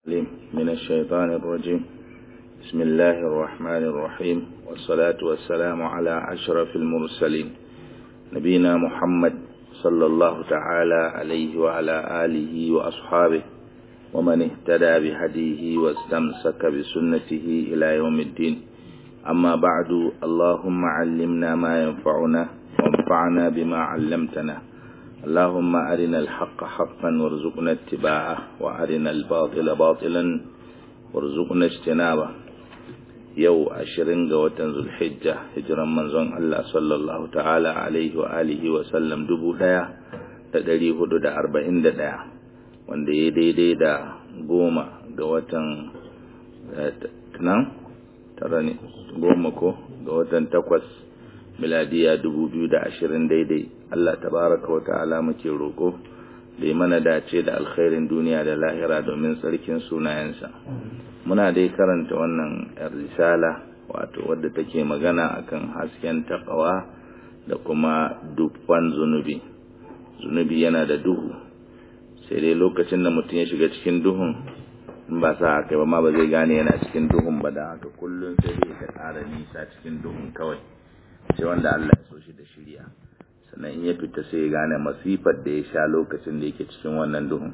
العليم من الشيطان الرجيم بسم الله الرحمن الرحيم والصلاة والسلام على أشرف المرسلين نبينا محمد صلى الله تعالى عليه وعلى آله وأصحابه ومن اهتدى بهديه واستمسك بسنته إلى يوم الدين أما بعد اللهم علمنا ما ينفعنا وانفعنا بما علمتنا اللهم أرنا الحق حقا وارزقنا اتباعه وأرنا الباطل باطلا وارزقنا اجتنابه yau ashirin ga watan zulhijja hijiran manzon Allah sallallahu ta'ala alaihi wa alihi wa sallam dubu ɗaya da ɗari hudu da arba'in da ɗaya wanda ya daidai da goma ga watan nan tara ne goma ko ga watan takwas miladiya dubu biyu da ashirin daidai Allah tabaraka wa ta'ala muke roƙo da yi mana dace da alkhairin duniya da lahira domin tsarkin sunayensa muna dai karanta wannan risala wato wadda take magana akan hasken takawa da kuma dubban zunubi zunubi yana da duhu sai dai lokacin da mutum ya shiga cikin duhun in ba sa haka ba ma ba zai gane yana cikin duhun ba da haka kullum sai dai ta ƙara nisa cikin duhun kawai sai wanda Allah ya so shi da shirya sannan in ya fita sai ya gane masifar da ya sha lokacin da yake cikin wannan duhun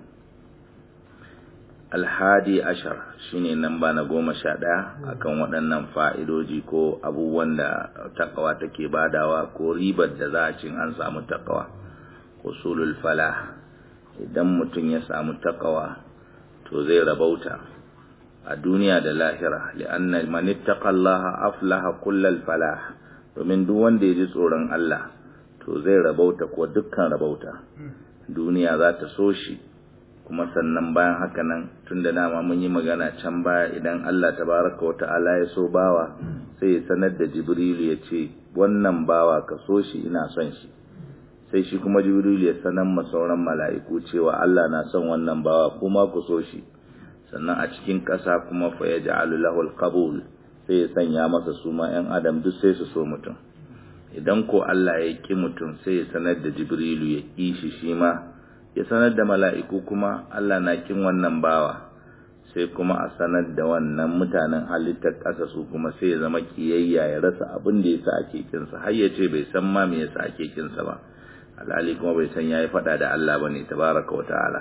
alhadi ashar shine namba na goma sha ɗaya akan waɗannan fa'idoji ko abubuwan da takawa take badawa ko ribar da za a cin an samu takawa usulul falah idan mutum ya samu takawa to zai rabauta a duniya da lahira li'anna man ittaqallaha aflaha kullal falah domin duk wanda ya ji tsoron Allah to zai rabauta ko dukkan rabauta duniya za ta so shi kuma sannan bayan haka nan tun da dama mun yi magana can baya idan Allah tabaraka wa ta'ala ya so bawa sai ya sanar da Jibrilu ya ce wannan bawa ka so shi ina son shi sai shi kuma Jibrilu ya sanar ma sauran mala'iku cewa Allah na son wannan bawa kuma ku so shi sannan a cikin ƙasa kuma fa yaj'alu lahu al-qabul sai ya sanya masa suma 'yan adam duk sai su so mutum idan ko Allah ya ki mutum sai ya sanar da Jibrilu ya ƙi shi shi ma ya sanar da mala'iku kuma Allah na kin wannan bawa sai kuma a sanar da wannan mutanen halittar ƙasa su kuma sai ya zama kiyayya ya rasa abin da yasa ake kinsa har ya ce bai san ma me yasa ake kinsa ba alhali kuma bai san yayi faɗa da Allah bane tabaraka wa ta'ala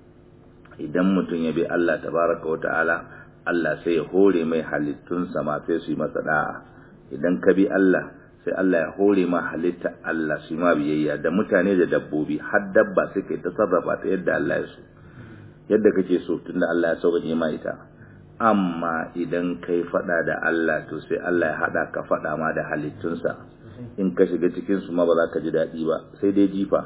idan mutum ya bi Allah tabaraka wa ta'ala Allah sai ya hore mai halittunsa ma sai su yi masa da'a idan ka bi Allah sai Allah ya hore ma halitta Allah shi ma biyayya da mutane da dabbobi har dabba sai kai ta sarrafa ta yadda Allah ya so yadda kake so tunda Allah ya sauƙaƙe ma ita amma idan kai fada da Allah to sai Allah ya hada ka fada ma da halittunsa in ka shiga cikin su ma ba za ka ji daɗi ba sai dai jifa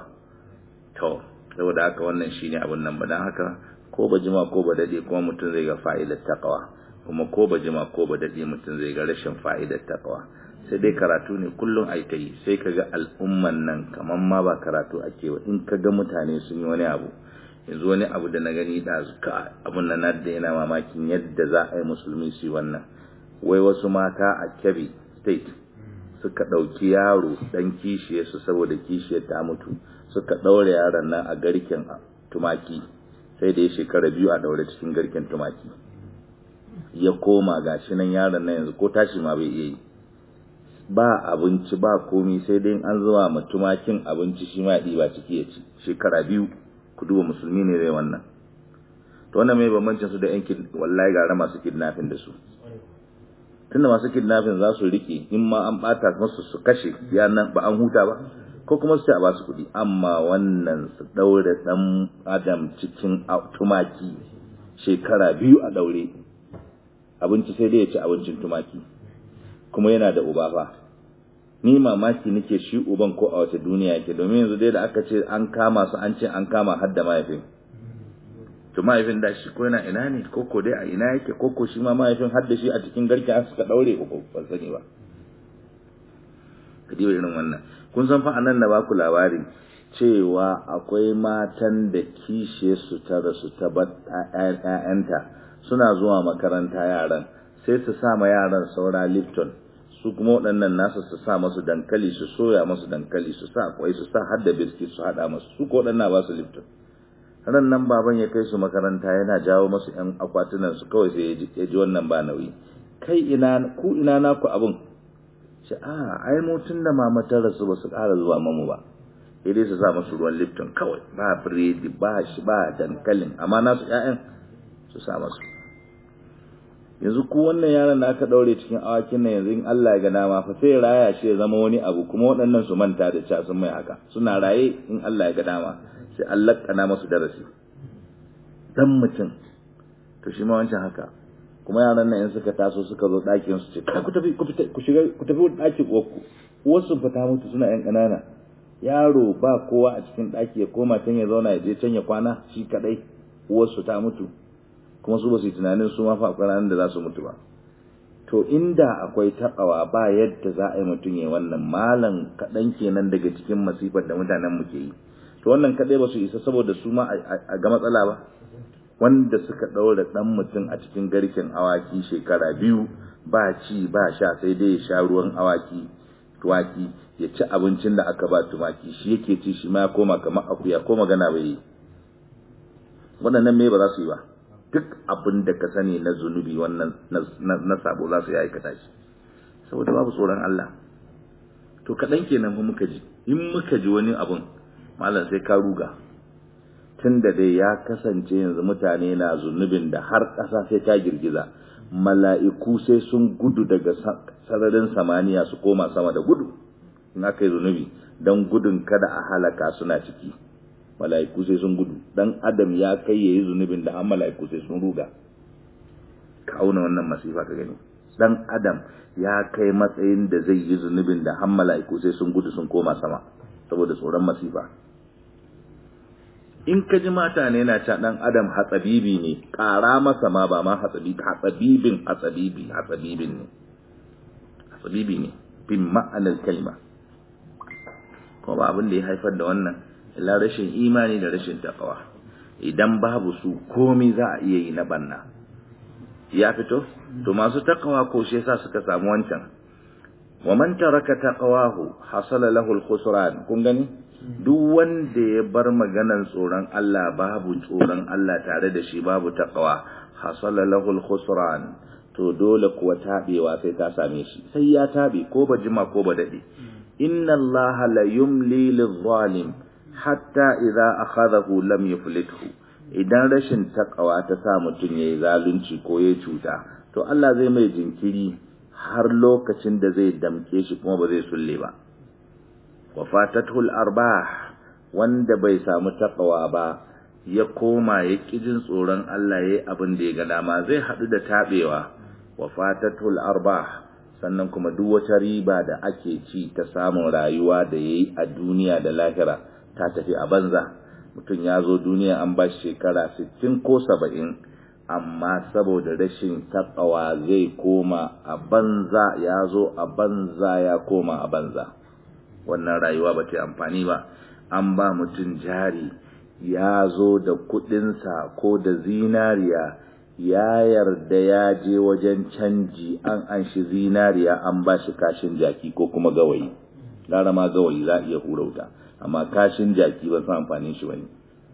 to saboda haka wannan shine abun nan ba dan haka ko ba jima ko ba dade kuma mutum zai ga fa'idar taqwa kuma ko ba jima ko ba dade mutum zai ga rashin fa'idar taqwa sai dai karatu ne kullum ai ta yi sai kaga al'umman nan kaman ma ba karatu ake ba in kaga mutane sun yi wani abu yanzu wani abu da na gani da zuka abun nan na da yana mamakin yadda za a yi musulmi su wannan wai wasu mata a Kebbi state suka ɗauki yaro dan kishiyarsu saboda kishiyar ta mutu suka ɗaure yaron nan a garken tumaki sai da ya shekara biyu a ɗaure cikin garken tumaki ya koma gashi nan yaron nan yanzu ko tashi ma bai iya yi ba abinci ba komi sai dai an zuwa ma tumakin abinci shi ma ɗiba ciki ya ci shekara biyu ku duba musulmi ne zai wannan to wannan mai bambancin su da yan wallahi gara masu kidnapping da su tunda masu kidnapping za su rike in ma an bata masu su kashe ya nan ba an huta ba ko kuma su ce a ba su kuɗi amma wannan su ɗaure ɗan adam cikin tumaki shekara biyu a ɗaure abinci sai dai ya ci abincin tumaki kuma yana da uba fa ni mamaki nake shi uban ko a wace duniya yake domin yanzu dai da aka ce an kama su an ce an kama har da mahaifin to mahaifin da shi ko yana ina ne ko ko dai a ina yake ko ko shi ma mahaifin har da shi a cikin garke an suka daure ko ban sani ba kadiba irin wannan kun san fa anan da ba ku labari cewa akwai matan da kishe su ta rasu ta bar ƴaƴanta suna zuwa makaranta yaran sai su sa ma yaran saura Lipton su kuma waɗannan nasu su sa masu dankali su soya masu dankali su sa kwai su sa har da biskit su haɗa masu su ko waɗannan ba su Lipton ran nan baban ya kai su makaranta yana jawo masu yan akwatunan su kawai sai ya ji wannan ba nauyi kai ina ku ina naku abun shi a ai mu tun da mama ta rasu ba su ƙara zuwa mamu ba sai dai su sa masu ruwan lipton kawai ba biredi ba shi ba dankalin amma nasu ƴaƴan su sa masu yanzu ku wannan yaron da aka daure cikin awakin nan yanzu in Allah ya ga dama fa sai raya shi ya zama wani abu kuma waɗannan su manta da cewa sun mai haka suna raye in Allah ya ga dama sai Allah kana masu darasi dan mutum to shi ma wancan haka kuma yaran nan in suka taso suka zo ɗakin su ce ku tafi ku fita ku shiga ku tafi ɗakin uwarku uwarsu fita mutu suna yan ƙanana yaro ba kowa a cikin ɗaki ya koma can ya zauna ya je can ya kwana shi kaɗai uwarsu ta mutu kuma su ba su yi tunanin su ma fa akwai da za su mutu ba to inda akwai taɓawa ba yadda za a yi mutum ya wannan malam kaɗan kenan daga cikin masifar da mutanen mu ke yi to wannan kaɗai ba su isa saboda su ma a ga matsala ba wanda suka ɗaura ɗan mutum a cikin garken awaki shekara biyu ba ci ba sha sai dai ya sha ruwan awaki tuwaki ya ci abincin da aka ba tumaki shi yake ci shi ma ya koma kamar akuya ko magana bai yi waɗannan me ba za su yi ba duk abin da ka sani na zunubi wannan na sabo za su yi aikata shi saboda babu tsoron Allah to kaɗan kenan fa muka ji in muka ji wani abun malam sai ka ruga tun da dai ya kasance yanzu mutane na zunubin da har ƙasa sai ta girgiza mala'iku sai sun gudu daga sararin samaniya su koma sama da gudu in aka yi zunubi don gudun kada a halaka suna ciki mala'iku sai sun gudu dan adam ya kai yayi zunubin da an mala'iku sai sun ruga ka auna wannan masifa ka gani dan adam ya kai matsayin da zai yi zunubin da an mala'iku sai sun gudu sun koma sama saboda tsoron masifa in ka ji mata ne na ca dan adam hatsabibi ne ƙara masa ma ba ma hatsabibi hatsabibin hatsabibi hatsabibin ne hatsabibi ne bin ma'anar kalma kuma ba abin da ya haifar da wannan illa rashin imani da rashin takawa idan babu su komai za a iya yi na banna ya fito to masu takawa ko shi yasa suka samu wancan wa man taraka taqawahu hasala lahu al-khusran kun gani duk wanda ya bar maganan tsoron Allah babu tsoron Allah tare da shi babu taqwa hasala lahu al-khusran to dole kuwa tabewa sai ta same shi sai ya tabe ko ba jima ko ba dade inna Allah la yumli lidh-zalim hatta idza akhadahu lam yuflithu idan rashin taqwa ta sa mutun yayi zalunci ko yayi cuta to Allah zai mai jinkiri har lokacin da zai damke shi kuma ba zai sulle ba wa fatatul arbah wanda bai samu taqwa ba ya koma ya kijin tsoron Allah yayi abin da ya ga dama zai hadu da tabewa wa fatatul arbah sannan kuma duk wata riba da ake ci ta samun rayuwa da yayi a duniya da lahira ta tafi a banza mutum ya zo duniya an ba shi shekara 60 ko 70 amma saboda rashin takawa zai koma a banza ya zo a banza ya koma a banza wannan rayuwa ba ta amfani ba an ba mutum jari ya zo da kudinsa ko da zinariya ya yarda ya je wajen canji an an shi zinariya an ba shi kashin jaki ko kuma gawayi gara ma gawayi za a iya hurauta amma kashin jaki ba san amfanin shi bane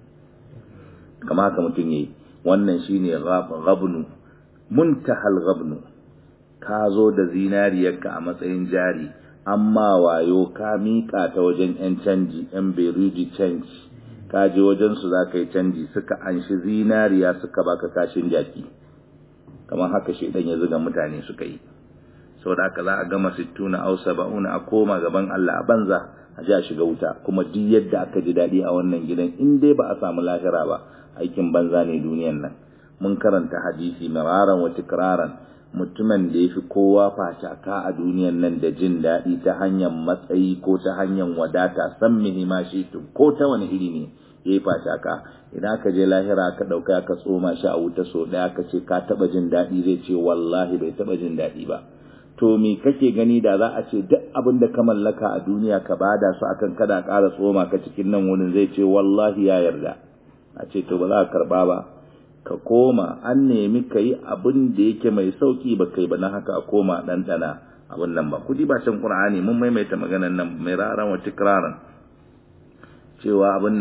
kama haka mutum yayi wannan shine ghabnu muntahal ghabnu ka zo da zinariyarka a matsayin jari amma wayo ka mika ta wajen yan canji yan beruji canji ka je wajen su zaka yi canji suka anshi zinariya suka baka kashin jaki kamar haka shedan ya zuga mutane suka yi saboda haka za a gama 60 au 70 a koma gaban Allah a banza a ji a shiga wuta kuma duk yadda aka ji daɗi a wannan gidan in dai ba a samu lahira ba aikin banza ne duniyan nan mun karanta hadisi mararan wa tikraran mutumin da yafi kowa facaka a duniyan nan da jin daɗi ta hanyar matsayi ko ta hanyar wadata san mihima shi ko ta wani iri ne yayi facaka idan aka je lahira aka dauka aka tsoma shi a wuta so ɗaya aka ce ka taba jin daɗi zai ce wallahi bai taba jin daɗi ba to me kake gani da za a ce duk abin da ka mallaka a duniya ka bada su akan kada ƙara tsoma ka cikin nan wurin zai ce wallahi ya yarda a ce to ba za ka karba ba ka koma an nemi ka yi abin da yake mai sauki ba kai ba na haka a koma ɗanɗana abin nan ba kudi ba can ƙur'ani mun maimaita maganan nan mai raran wa tikraran cewa abin nan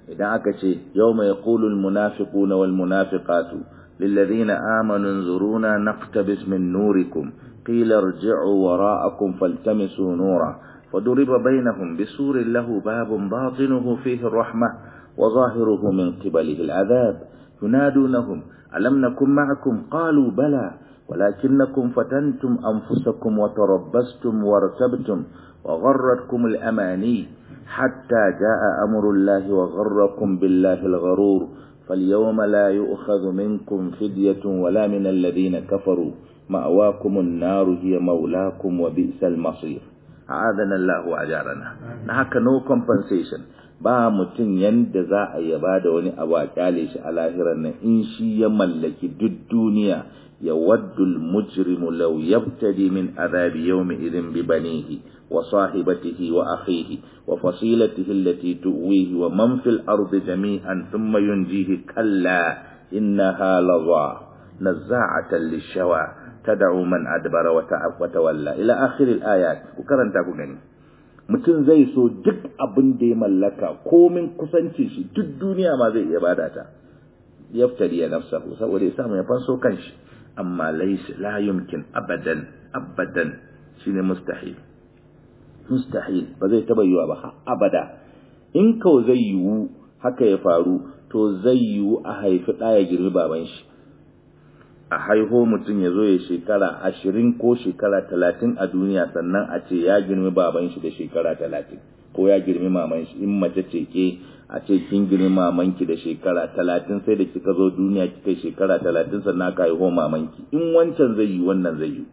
idan aka ce yawma yaqulu almunafiquna walmunafiqatu lilladhina amanu anzuruna naqtabis min nurikum qila irji'u wara'akum faltamisu nura فضرب بينهم بسور له باب باطنه فيه الرحمة وظاهره من قبله العذاب ينادونهم ألم نكن معكم قالوا بلى ولكنكم فتنتم أنفسكم وتربستم وارتبتم وغرتكم الأماني حتى جاء أمر الله وغركم بالله الغرور فاليوم لا يؤخذ منكم فدية ولا من الذين كفروا مأواكم النار هي مولاكم وبئس المصير أعاذنا الله وأجارنا نهك no compensation ba mutum yanda za a yaba da wani abu a kyale shi a lahirar nan in shi ya mallaki duk duniya ya waddul mujrimu law yabtadi min adhabi yawmi idhin bi banihi wa sahibatihi wa akhihi wa fasilatihi allati tuwihi wa man fil ardi jami'an thumma yunjihi kalla innaha lawa nazza'atan lishawa tad'u man adbara wa tawalla ila akhir al-ayat ku karanta ku gani mutum zai so duk abin da ya mallaka komin kusanci shi duk duniya ma zai iya bada ta yaftari ya nafsahu saboda ya samu ya fanso kanshi amma laysa la yumkin abadan abadan shine mustahil mustahil ba zai taba yiwa ba har abada in kau zai yiwu haka ya faru to zai yiwu a haifi ɗaya girmi baban shi a haiho mutum ya zo ya shekara ashirin ko shekara talatin a duniya sannan a ce ya girmi baban shi da shekara talatin ko ya girmi maman shi in mace ce ke a ce kin girmi mamanki da shekara talatin sai da kika zo duniya kika shekara talatin sannan aka haiho mamanki in wancan zai yi wannan zai yi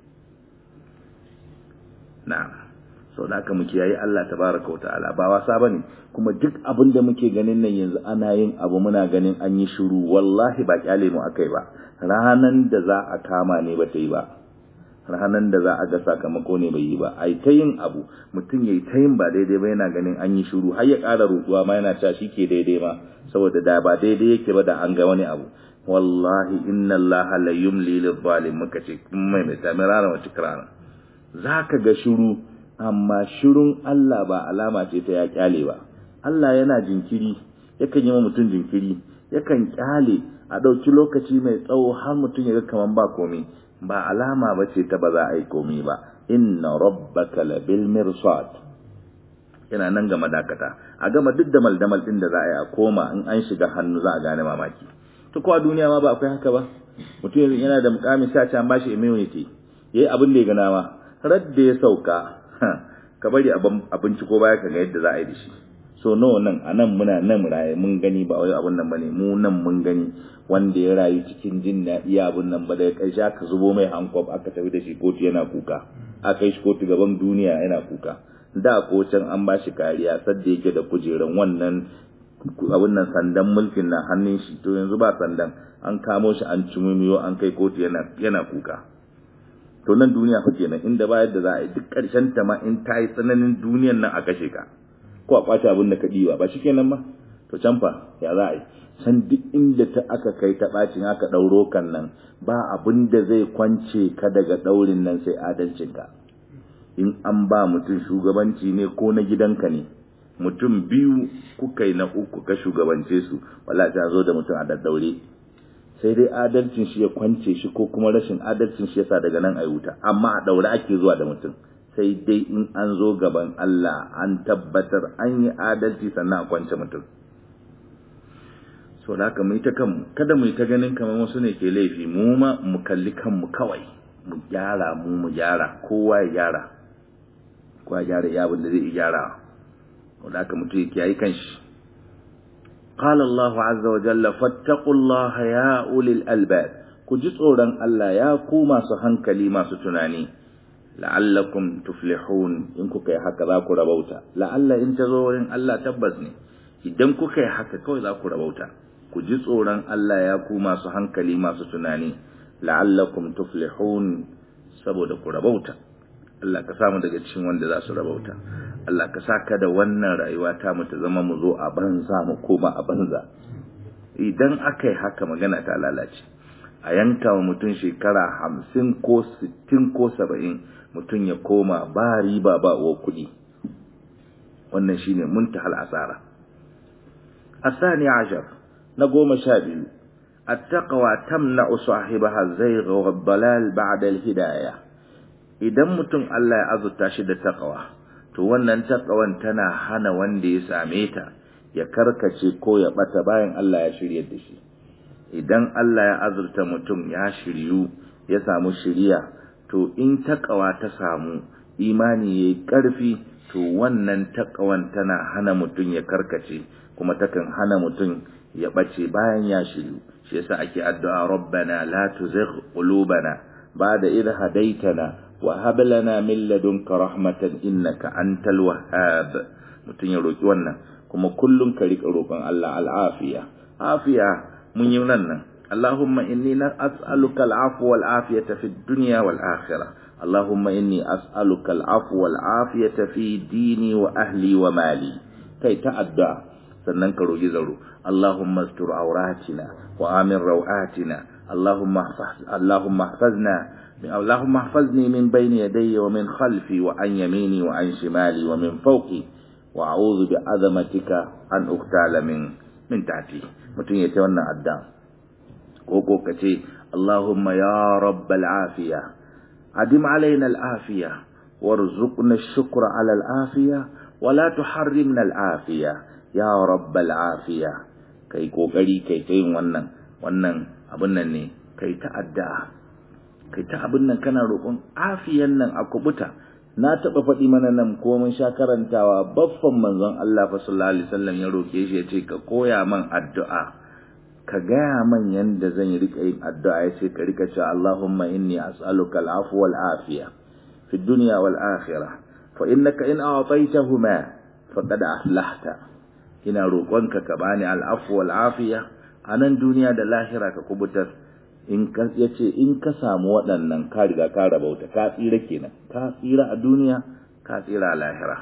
na'am sau da aka muke yayi Allah tabaraka wa ta'ala ba wasa bane kuma duk abin da muke ganin nan yanzu ana yin abu muna ganin an yi shiru wallahi ba kyale mu akai ba ranan da za a kama ne ba ta yi ba ranan da za a ga sakamako ne bai yi ba ai ta yin abu mutum yayi ta yin ba daidai ba yana ganin an yi shiru har ya ƙara rutuwa ma yana cewa shi ke daidai ma saboda da ba daidai yake ba da an ga wani abu wallahi inna allaha la yumli lil zalim muka ce mai mai tamirana wa tikrana zaka ga shiru amma shirun Allah ba alama ce ta ya kyale ba Allah yana jinkiri yakan yi wa mutum jinkiri yakan kyale a ɗauki lokaci mai tsawo har mutum ya ga kaman ba komai ba alama ba ce ta ba za a yi komai ba inna rabbaka labil mirsad yana nan ga madakata a gama duk da maldamal din da za a yi a koma in an shiga hannu za a gane mamaki to ko a duniya ma ba akwai haka ba mutum yana da mukamin sa an bashi immunity yayi abin da ya gana ma radda ya sauka ka bari abinci ko baya ka ga yadda za a yi da shi so nawa nan a nan muna nan raye mun gani ba wai abun nan bane mu nan mun gani wanda ya rayu cikin jin daɗi abun nan ba daga ƙarshe aka zubo mai hankof aka tafi da shi kotu yana kuka aka yi shi kotu gaban duniya yana kuka da ko can an ba shi kariya sadda yake da kujeran wannan abun nan sandan mulkin na hannun shi to yanzu ba sandan an kamo shi an cumumiyo an kai kotu yana yana kuka to nan duniya fa kenan inda ba yadda za a yi duk ƙarshen ta ma in ta yi tsananin duniyan nan a kashe ka ko a kwace abin da ka ɗiba ba shikenan ba to can fa ya za a yi san duk inda ta aka kai ta ɓacin aka ɗauro kan nan ba abin da zai kwance ka daga ɗaurin nan sai adalcin ka in an ba mutum shugabanci ne ko na gidanka ne mutum biyu kuka yi na uku ka shugabance su wala ta zo da mutum a daddaure sai dai adalcin shi ya kwance shi ko kuma rashin adalcin shi yasa daga nan a wuta amma a daure ake zuwa da mutum sai dai in an zo gaban Allah an tabbatar an yi adalci sannan a kwance mutum so da haka mu yi ta kanmu kada mu yi ta ganin kamar wasu ne ke laifi mu ma mu kalli kanmu kawai mu gyara mu mu gyara kowa ya gyara kowa ya gyara ya abin da zai gyara wanda haka mutum ya kiyaye kanshi قال الله عز وجل فاتقوا الله يا أولي الألباب كجسورا ألا يا كوما سهنكلي ما ستناني لعلكم تفلحون إن كوكي حكا ذاكو ربوتا لعل إن تزورين ألا تبزني إذن كوكي حكا كوي ذاكو ربوتا كجسورا ألا يا كوما سهنكلي ما ستناني لعلكم تفلحون سبودكو ربوتا Allah ka samu daga cikin wanda za su rabauta Allah ka saka da wannan rayuwa ta mu ta zama mu zo a banza mu koma a banza idan aka yi haka magana ta lalace a yanka wa mutum shekara hamsin ko sittin ko saba'in mutum ya koma ba riba ba wa kuɗi wannan shine muntahal asara الثاني عشر نقوم شابه التقوى تمنع صاحبها الزيغ والضلال بعد الهداية idan mutum Allah ya azurta shi da taqwa to wannan taqwan tana hana wanda ya same ta ya karkace ko ya bata bayan Allah ya shirye da shi idan Allah ya azurta mutum ya shiryu ya samu shiriya to in taqwa ta samu imani yayi karfi to wannan taqwan tana hana mutum ya karkace kuma takan hana mutum ya bace bayan ya shiryu shi yasa ake addu'a rabbana la tuzigh qulubana ba'da idh hadaytana wa hab lana min ladunka rahmatan innaka antal wahhab mutum ya roki wannan kuma kullun ka rika roƙon Allah al'afiya afiya mun yi nan nan اللهم إني أسألك العفو والعافية في الدنيا والآخرة اللهم إني أسألك العفو والعافية في ديني وأهلي ومالي كي تأدى سننك رجزرو اللهم استر عوراتنا وآمن روآتنا اللهم احفظ اللهم احفظنا اللهم احفظني من بين يدي ومن خلفي وعن يميني وعن شمالي ومن فوقي وأعوذ بعظمتك أن أغتال من من تحتي متين يتولى الدم koko ka ce Allahumma ya rabbal afiya adim alaina al'afiya warzuqna shukra ala al'afiya wala tuharrimna al'afiya ya rabbal afiya kai kokari kai ta yin wannan wannan abun nan ne kai ta addu'a kai ta abun nan kana roƙon afiyan nan a kubuta na taɓa faɗi mana nan ko mun sha karantawa baffan manzon Allah fa sallallahu alaihi wasallam ya roke shi ya ce ka koya man addu'a ka gaya man yanda zan yi rika yin addu'a ya ce ka rika cewa Allahumma inni as'aluka al'afwa wal afiya fi dunya wal akhirah fa innaka in a'taytahuma faqad aflahta ina roƙonka ka bani al'afwa wal afiya a nan duniya da lahira ka kubutar in ka yace in ka samu waɗannan ka riga ka rabauta ka tsira kenan ka tsira a duniya ka tsira a lahira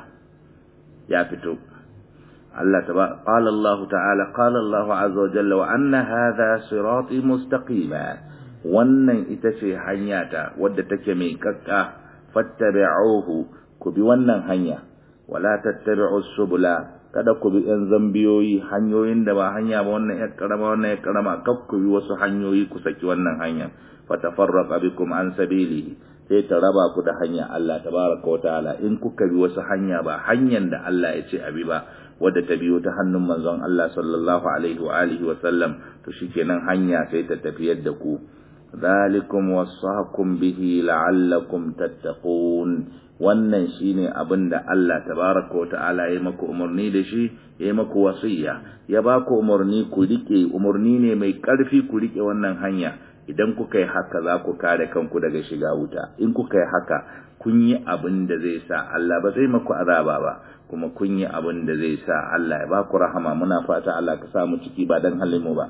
ya fito Allah taba qala Allah ta'ala qala Allah azza wa jalla wa anna hadha sirati mustaqima wannan ita ce hanya ta wadda take mai kakka fattabi'uhu ku bi wannan hanya wala tattabi'us subula kada ku bi yan zambiyoyi hanyoyin da ba hanya ba wannan ya karama wannan ya karama kaf ku bi wasu hanyoyi ku saki wannan hanya fatafarraqa bikum an sabilihi sai ta raba ku da hanya Allah tabaraka wa ta'ala in kuka bi wasu hanya ba hanyar da Allah ya ce abi ba wadda ta biyo ta hannun manzon Allah sallallahu alaihi wa alihi wa sallam to shikenan hanya sai ta tafiyar da ku zalikum wasaqum bihi la'allakum tattaqun wannan shine abin da Allah tabaraka wa ta'ala ya maku umarni da shi ya maku wasiya ya ba ku umarni ku rike umarni ne mai karfi ku rike wannan hanya idan kuka yi haka za ku kare kanku daga shiga wuta in kuka yi haka kun yi abin da zai sa Allah ba zai maku azaba ba kuma kun yi abin da zai sa Allah ya ba ku rahama muna fata Allah ka samu ciki ba dan halin mu ba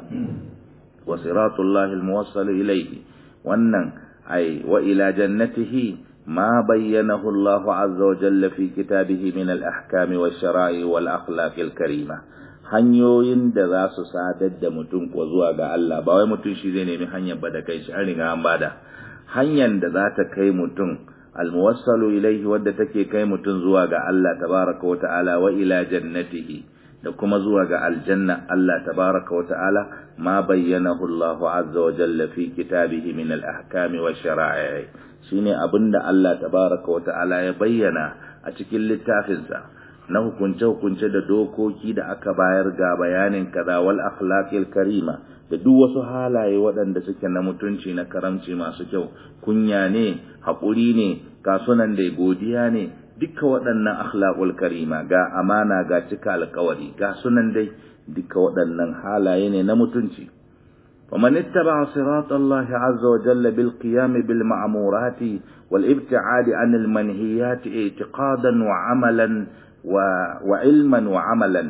wa siratullahi almuwassal ilayhi wannan ai wa ila jannatihi ما بينه الله عز وجل في كتابه من الأحكام والشرائع والأخلاق الكريمة hanyoyin da za su sadar da mutum ko zuwa ga Allah ba wai mutum shi zai nemi hanyar ba da kai shi an riga an bada hanyar da za ta kai mutum almuwassalu ilaihi wadda take kai mutum zuwa ga Allah tabaraka wa ta'ala wa ila jannatihi da kuma zuwa ga aljanna Allah tabaraka wa ta'ala ma bayyanahu Allah azza wa jalla fi kitabihi min al-ahkami wa shara'i shine abinda Allah tabaraka wa ta'ala ya bayyana a cikin littafinsa na hukunce-hukunce da dokoki da aka bayar ga bayanin kaza wal akhlaqil karima da duk wasu halaye waɗanda suke na mutunci na karamci masu kyau kunya ne haƙuri ne kasunan da godiya ne duka waɗannan akhlaqul karima ga amana ga cika alƙawari ga sunan dai duka waɗannan halaye ne na mutunci ومن اتبع صراط الله عز وجل بالقيام بالمعمورات والابتعاد عن المنهيات اعتقادا وعملا و... وعلما وعملا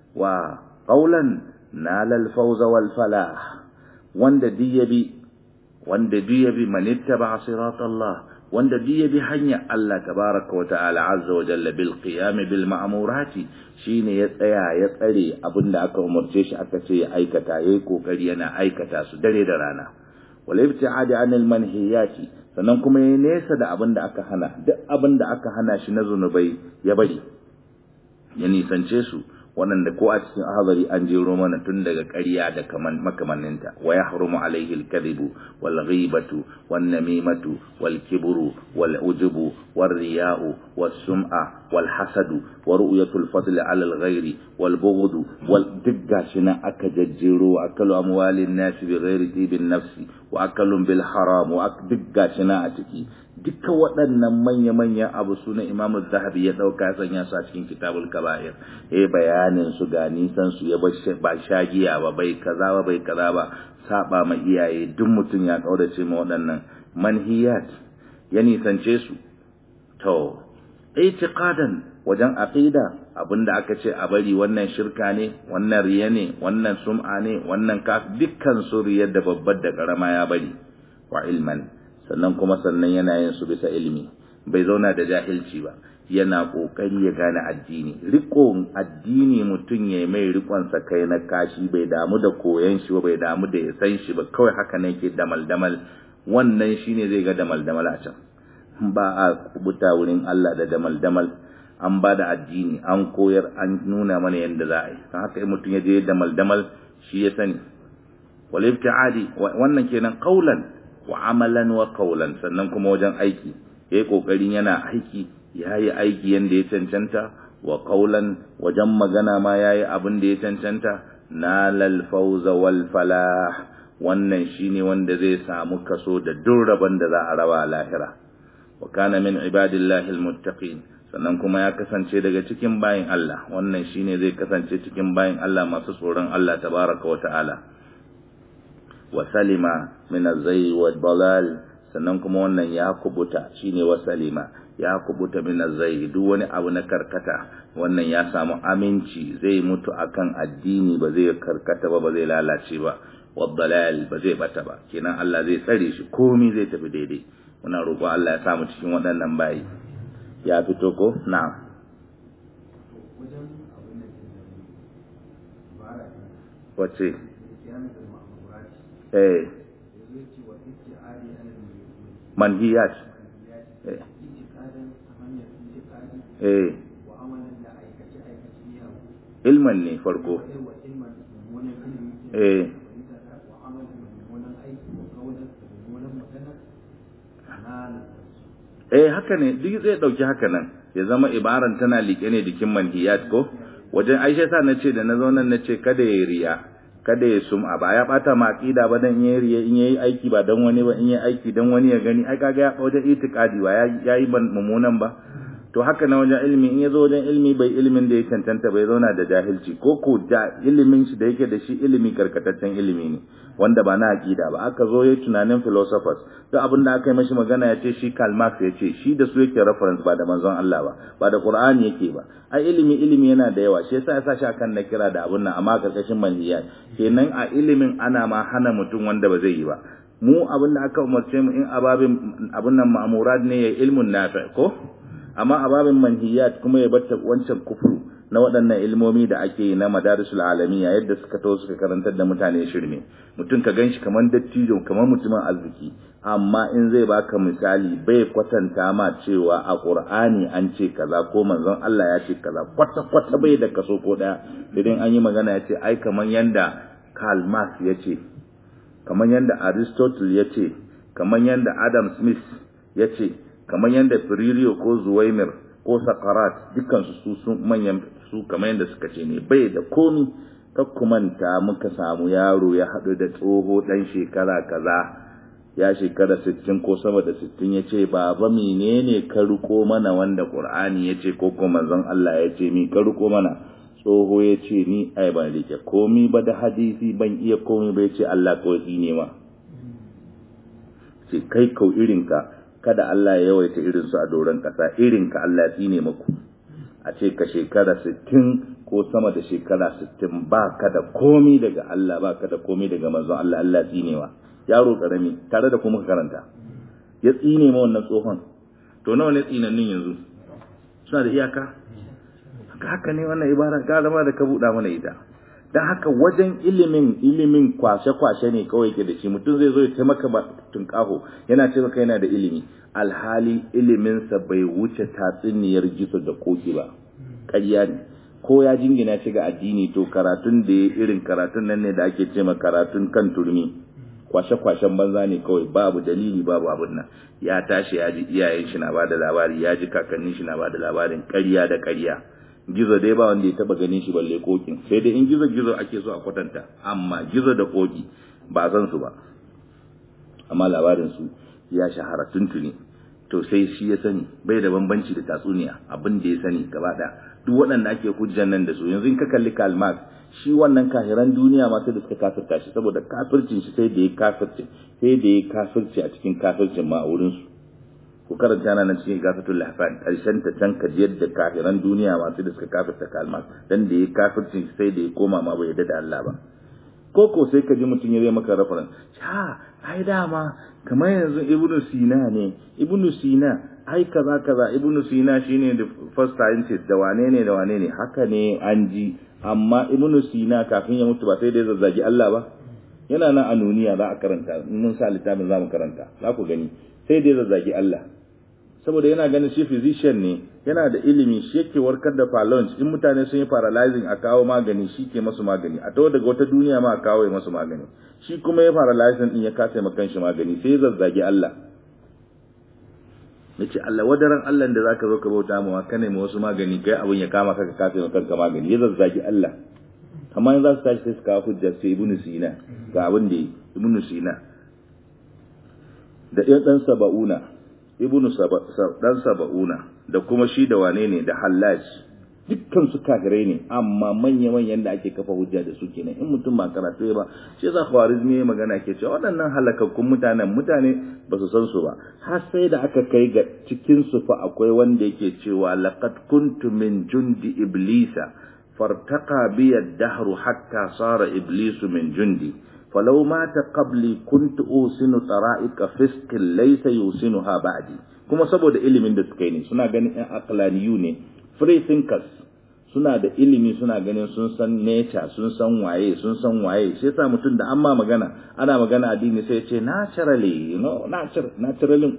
وقولا نال الفوز والفلاح وند ديبي وند ديبي من اتبع صراط الله wanda duk ya bi hanya Allah tabaraka wa ta'ala azza wa jalla bil qiyam bil ma'murati shine ya tsaya ya tsare abinda aka umarce shi aka ce ya aikata yayi kokari yana aikata su dare da rana wal ibti'adi anil manhiyati sannan kuma yayi nesa da abinda aka hana duk abinda aka hana shi na zunubai ya bari ya nisance su waɗanda ko a cikin ahadari an jero mana tun daga ƙarya da kaman makamanninta wa yahrumu alaihi al-kadhibu wal ghibatu wan namimatu wal kibru wal ujubu war riya'u was sum'a wal hasadu wa ru'yatu al-fadl 'ala al-ghairi wal bughd wal digga shina aka jajjero akalu amwalin nas bi ghairi tibin nafsi wa akalun bil haram wa digga shina a ciki duka waɗannan manya-manyan abu su na imamu zahabi ya ɗauka sanya su a cikin kitabul kaba'ir ya bayanin su ga nisan su ya ba shagiya ba bai kaza ba bai kaza ba saba ma iyaye duk mutum ya ƙaurace ma waɗannan manhiyat ya nisance su to itiqadan wajen aqida abinda aka ce a bari wannan shirka ne wannan riya ne wannan sum'a ne wannan kaf dukkan su riyar da babbar da karama ya bari wa ilman sannan kuma sannan yana yin su bisa ilimi bai zauna da jahilci ba yana kokari ya gane addini rikon addini mutum ya mai rikon sa kai na kashi bai damu da koyan shi ba bai damu da ya san shi ba kawai haka ne yake damal damal wannan shine zai ga damal damal a can ba a kubuta wurin Allah da damal damal an ba da addini an koyar an nuna mana yadda za a yi don haka mutum ya je damal damal shi ya sani wal ibtiadi wannan kenan qaulan wa amalan wa qawlan sannan kuma wajen aiki yayi kokarin yana aiki yayi aiki yanda ya cancanta wa qawlan wajen magana ma yayi abin da ya cancanta nalal fawza wal falah wannan shine wanda zai samu kaso da durraban da za a raba lahira wa kana min ibadillahi almuttaqin sannan kuma ya kasance daga cikin bayin Allah wannan shine zai kasance cikin bayin Allah masu tsoron Allah tabaraka wa ta'ala wa salima min az-zayy wa dalal sannan kuma wannan ya kubuta shine wa salima ya kubuta min az-zayy duk wani abu na karkata wannan ya samu aminci zai mutu akan addini ba zai karkata ba ba zai lalace ba wa dalal ba zai bata ba kenan Allah zai tsare shi komai zai tafi daidai muna roƙo Allah ya samu cikin waɗannan bayi ya fito ko na'am wace eh manhiyat eh eh ilman ne farko eh eh haka ne duk zai dauki haka nan ya zama ibaran tana liƙe ne jikin manhiyat ko wajen aisha sa na ce da na zo nan na ce kada ya riya kada ya sum'a ba ya bata ma aqida ba dan yayi riya in yayi aiki ba dan wani ba in yayi aiki dan wani ya gani ai kaga ya wajen itiqadi ba yayi mummunan ba to haka na wajen ilimi in yazo wajen ilimi bai ilimin da ya cancanta bai zauna da jahilci ko ko da ilimin shi da yake da shi ilimi karkataccen ilimi ne wanda ba na aqida ba aka zo yayi tunanin philosophers duk abin da aka yi mashi magana ya ce shi Karl Marx ya ce shi da su yake reference ba da manzon Allah ba ba da Qur'ani yake ba ai ilimi ilimi yana da yawa shi yasa ya sa shi akan na kira da abun nan amma karkashin manhiyat kenan a ilimin ana ma hana mutum wanda ba zai yi ba mu abin da aka umarce mu in ababin abun nan ma'murat ne ya ilmun nafi ko amma ababin manhiyat kuma ya batta wancan kufru na waɗannan ilmomi da ake yi na madarisul alamiya yadda suka to suka karantar da mutane shirme mutum ka ganshi kamar dattijo kamar mutumin arziki amma in zai baka misali bai kwatanta ma cewa a qur'ani an ce kaza ko manzon Allah ya ce kaza kwata kwata bai da kaso ko daya idan an yi magana ya ce ai kamar yanda Karl Marx ya ce kamar yanda Aristotle ya ce kamar yanda Adam Smith ya ce kamar yanda Firilio ko Zuwaimir ko Sakarat dukkan su su manyan su kamar yanda suka ce ne bai da komi kakkumanta muka samu yaro ya haɗu da tsoho ɗan shekara kaza ya shekara sittin ko sama da sittin ya ce baba menene ka riko mana wanda ƙur'ani ya ce ko kuma manzon Allah ya ce mi ka riko mana tsoho ya ce ni ai ban rike komi ba da hadisi ban iya komi ba ya ce Allah kawai tsine ma ce kai kau irinka kada Allah ya yawaita irin su a doron ƙasa irinka Allah ya tsine maku a ce ka shekara sittin ko sama da shekara sittin ba ka da komi daga Allah ba ka da komi daga manzon Allah Allah tsinewa yaro karami tare da kuma karanta ya tsine ma wannan tsohon to nawa ne tsinannin yanzu suna da iyaka haka ne wannan ibara ka zama da ka buɗa mana ita dan haka wajen ilimin ilimin kwashe-kwashe ne kawai ke da shi mutum zai zo ya taimaka ba tunƙaho yana ce maka yana da ilimi alhali iliminsa bai wuce tatsuniyar gizo da koki ba ƙarya ne ko ya jingina shi ga addini to karatun da ya irin karatun nan ne da ake ce ma karatun kan turmi kwashe-kwashen banza ne kawai babu dalili babu abin nan ya tashi ya ji iyayen shi na ba da labari ya ji kakannin shi na ba da labarin ƙarya da ƙarya gizo dai ba wanda ya taba ganin shi balle kokin sai dai in gizo gizo ake so a kwatanta amma gizo da koki ba san su ba amma labarin su ya shahara tuntuni to sai shi ya sani bai da bambanci da tatsuniya abin da ya sani gaba ɗaya duk waɗanda ake hujjan nan da su yanzu in ka kalli Karl Marx shi wannan kahiran duniya ma sai da suka kafirta shi saboda kafircin shi sai da ya kafirce sai da ya kafirce a cikin kafircin ma a wurin su ku karanta nan cikin gafatul lahfan karshen ta can ka yadda kafiran duniya ma sai da suka kafirta Karl Marx dan da ya kafircin shi sai da ya koma ma bai yadda da Allah ba koko sai ka ji mutum ya zai maka reference ha ai dama kamar yanzu ibnu sina ne ibnu sina ai kaza kaza ibnu sina shine the first scientist da wane ne da wane ne haka ne an ji amma ibnu sina kafin ya mutu ba sai da ya zazzagi Allah ba yana nan a nuniya za a karanta mun sa littafin za mu karanta za ku gani sai da ya zazzagi Allah saboda yana ganin shi physician ne yana da ilimi shi yake warkar da palons in mutane sun yi paralyzing a kawo magani shi ke masu magani a tawo daga wata duniya ma a kawo masu magani shi kuma ya paralyzing din ya kasa ma kanshi magani sai ya zazzagi Allah nace Allah wadaran Allah da zaka zo ka bauta mawa ka nemi wasu magani kai abun ya kama ka ka kasa ma kanka magani ya zazzagi Allah amma yanzu za su tashi sai su kawo hujja sai ibnu sina ga abin da ibnu sina da ɗan ɗan saba'una ibnu dan saba'una da kuma shi da wane ne da hallaj dukkan su kafirai ne amma manya manyan da ake kafa hujja da su kenan in mutum ba karatu ba shi yasa khawarizmi ya magana ke cewa waɗannan halakakkun mutanen mutane ba su san su ba har sai da aka kai ga cikin su fa akwai wanda yake cewa laqad kuntu min jundi iblisa fartaqa bi ad-dahru hatta sara iblisu min jundi فلو مات قبلي كنت أوسن طرائق فسق ليس يوسنها بعدي kuma saboda ilimin da suka yi ne suna ganin ɗan aqlaniyu ne free thinkers suna da ilimi suna ganin sun san nature sun san waye sun san waye shi yasa mutum da amma magana ana magana addini sai ya ce naturally you know natural naturally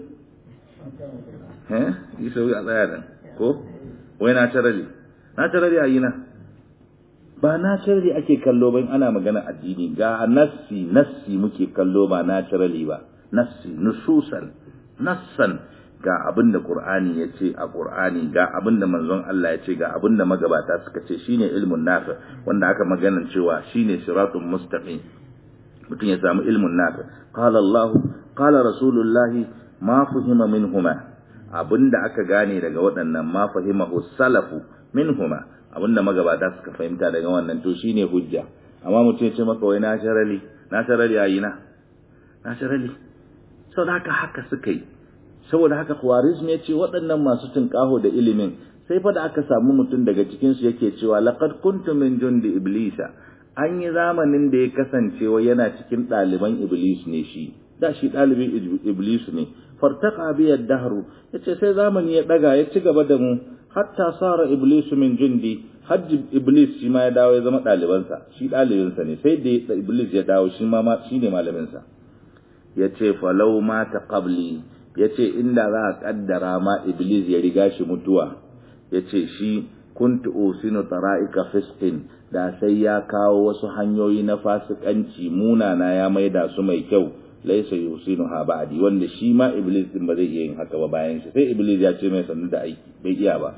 eh yi sau a tsaya dan ko wai naturally naturally a yi na ba naturally ake kallo ba ana magana addini ga nassi nassi muke kallo ba naturally ba nassi nususan nassan ga abin da qur'ani ya ce a qur'ani ga abin da manzon Allah ya ce ga abin da magabata suka ce shine ilmun nafi wanda aka magana cewa shine siratun mustaqim mutum ya samu ilmun nafi qala Allah qala rasulullahi ma fuhima minhuma abinda aka gane daga waɗannan ma fahimahu salafu minhuma abinda magabata suka fahimta daga wannan to shine hujja amma mutum ya ce maka wai naturally naturally ayi na naturally saboda haka haka suka yi saboda haka khawarizm ya ce waɗannan masu tunƙaho da ilimin sai fa da aka samu mutum daga cikin su yake cewa laqad kuntum min jundi iblisa an yi zamanin da ya kasance wa yana cikin ɗaliban iblis ne shi da shi ɗalibin iblis ne fartaka biyar dahru yace sai zamani ya ɗaga ya ci gaba da mu hatta sara iblisu min jundi hajji iblis shi ma ya dawo ya zama ɗalibansa shi ɗalibinsa ne sai da iblis ya dawo shi ma shi ne malaminsa ya ce falau ma ta qabli ya ce inda za a ƙaddara ma iblis ya riga shi mutuwa ya ce shi kuntu usinu tara'ika fiskin da sai ya kawo wasu hanyoyi na fasikanci munana ya maida su mai kyau laisa yusinu ha ba'di wanda shi ma iblis din ba zai iya yin haka ba bayan shi sai iblis ya ce mai sannu da aiki bai iya ba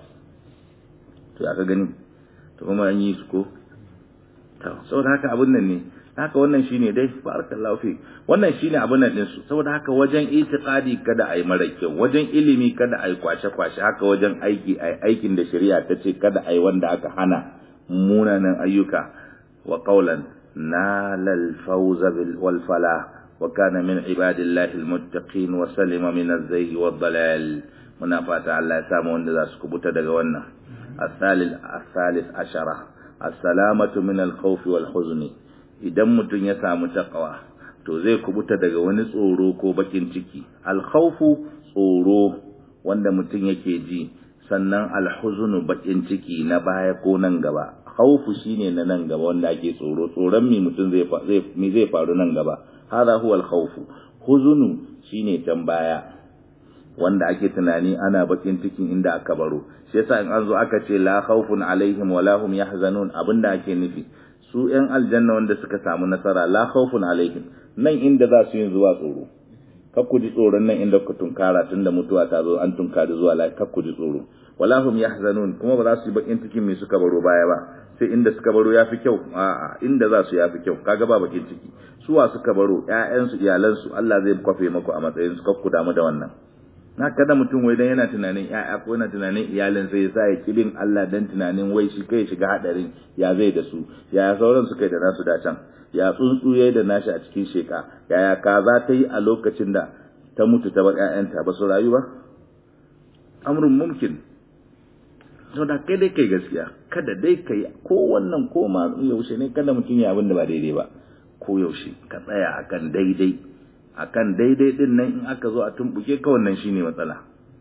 to aka gani to kuma an yi su ko to saboda haka abun nan ne haka wannan shine dai barakallahu fi wannan shine abun nan din su saboda haka wajen itiqadi kada ai mara kyau wajen ilimi kada ai kwashe kwashe haka wajen aiki ai aikin da shari'a ta ce kada ai wanda aka hana munanan ayyuka wa qawlan nalal fawza bil wal falah وكان من عباد الله المتقين وسلم من الزيغ والضلال muna fata Allah ya samu wanda za su kubuta daga wannan الثالث الثالث عشرة السلامة من الخوف والحزن idan mutum ya samu taqwa to zai kubuta daga wani tsoro ko bakin ciki alkhawfu tsoro wanda mutum yake ji sannan alhuzunu bakin ciki na baya ko nan gaba khawfu shine na nan gaba wanda ake tsoro tsoron mi mutum zai zai mi zai faru nan gaba hada huwa alkhawfu huzunu shine can baya wanda ake tunani ana bakin cikin inda aka baro shi yasa in an zo aka ce la khawfun alaihim wala hum yahzanun abinda ake nufi su yan aljanna wanda suka samu nasara la khawfun alaihim nan inda za su yin zuwa tsoro kar ku ji tsoron nan inda ku tunkara tunda mutuwa ta zo an tunkari zuwa la kar ku ji tsoro wala hum yahzanun kuma ba za su yi bakin cikin me suka baro baya ba sai inda suka baro yafi kyau a'a inda za su yafi kyau kaga ba bakin ciki suwa suka baro ƴaƴansu iyalansu Allah zai kwafe maku a matsayin su kar ku damu da wannan na kada mutum wai dan yana tunanin ƴaƴa ko yana tunanin iyalin sai ya sa ya kibin Allah dan tunanin wai shi kai shiga hadarin ya zai da su ya sauran su kai da nasu da can ya tsuntsu yayi da nashi a cikin sheka yaya kaza ta yi a lokacin da ta mutu ta bar ƴaƴanta ba su rayu ba amrun mumkin to da kai dai kai gaskiya kada dai kai ko wannan ko ma yaushe ne kada mutum ya abin da ba daidai ba ko yaushe ka tsaya akan daidai akan daidai din nan in aka zo a tumbuke ka wannan shine matsala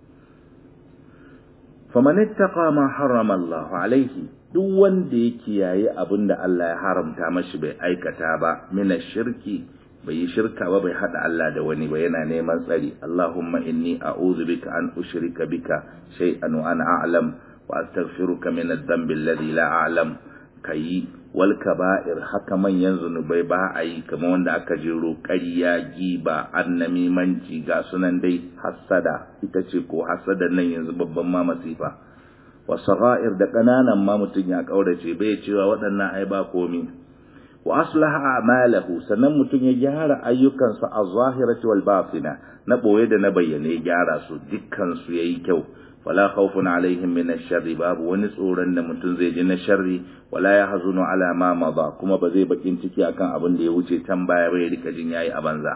faman ittaqa ma harrama Allah alaihi duk wanda ya kiyaye abinda Allah ya haramta mashi bai aikata ba mina shirki bai yi shirka ba bai hada Allah da wani ba yana neman tsari Allahumma inni a'udhu bika an ushrika bika shay'an wa ana a'lam wa astaghfiruka min adh-dhanbi alladhi la a'lam kayi wal kaba'ir haka manyan zunubai ba a yi kamar wanda aka jiro ƙarya giba annamimanci ga sunan dai hassada ita ce ko hassada nan yanzu babban ma masifa wa sagha'ir da ƙananan ma mutum ya kaurace bai cewa waɗannan ai ba komi wa aslaha a'malahu sannan mutum ya gyara ayyukansa a zahirati wal batina na boye da na bayyane ya gyara su dukkan su yayi kyau wala khawfun alaihim min ash-sharri babu wani tsoron da mutum zai ji na sharri wala yahzunu ala ma mada kuma ba zai bakin ciki akan abin da ya wuce can baya bai rika jin yayi a banza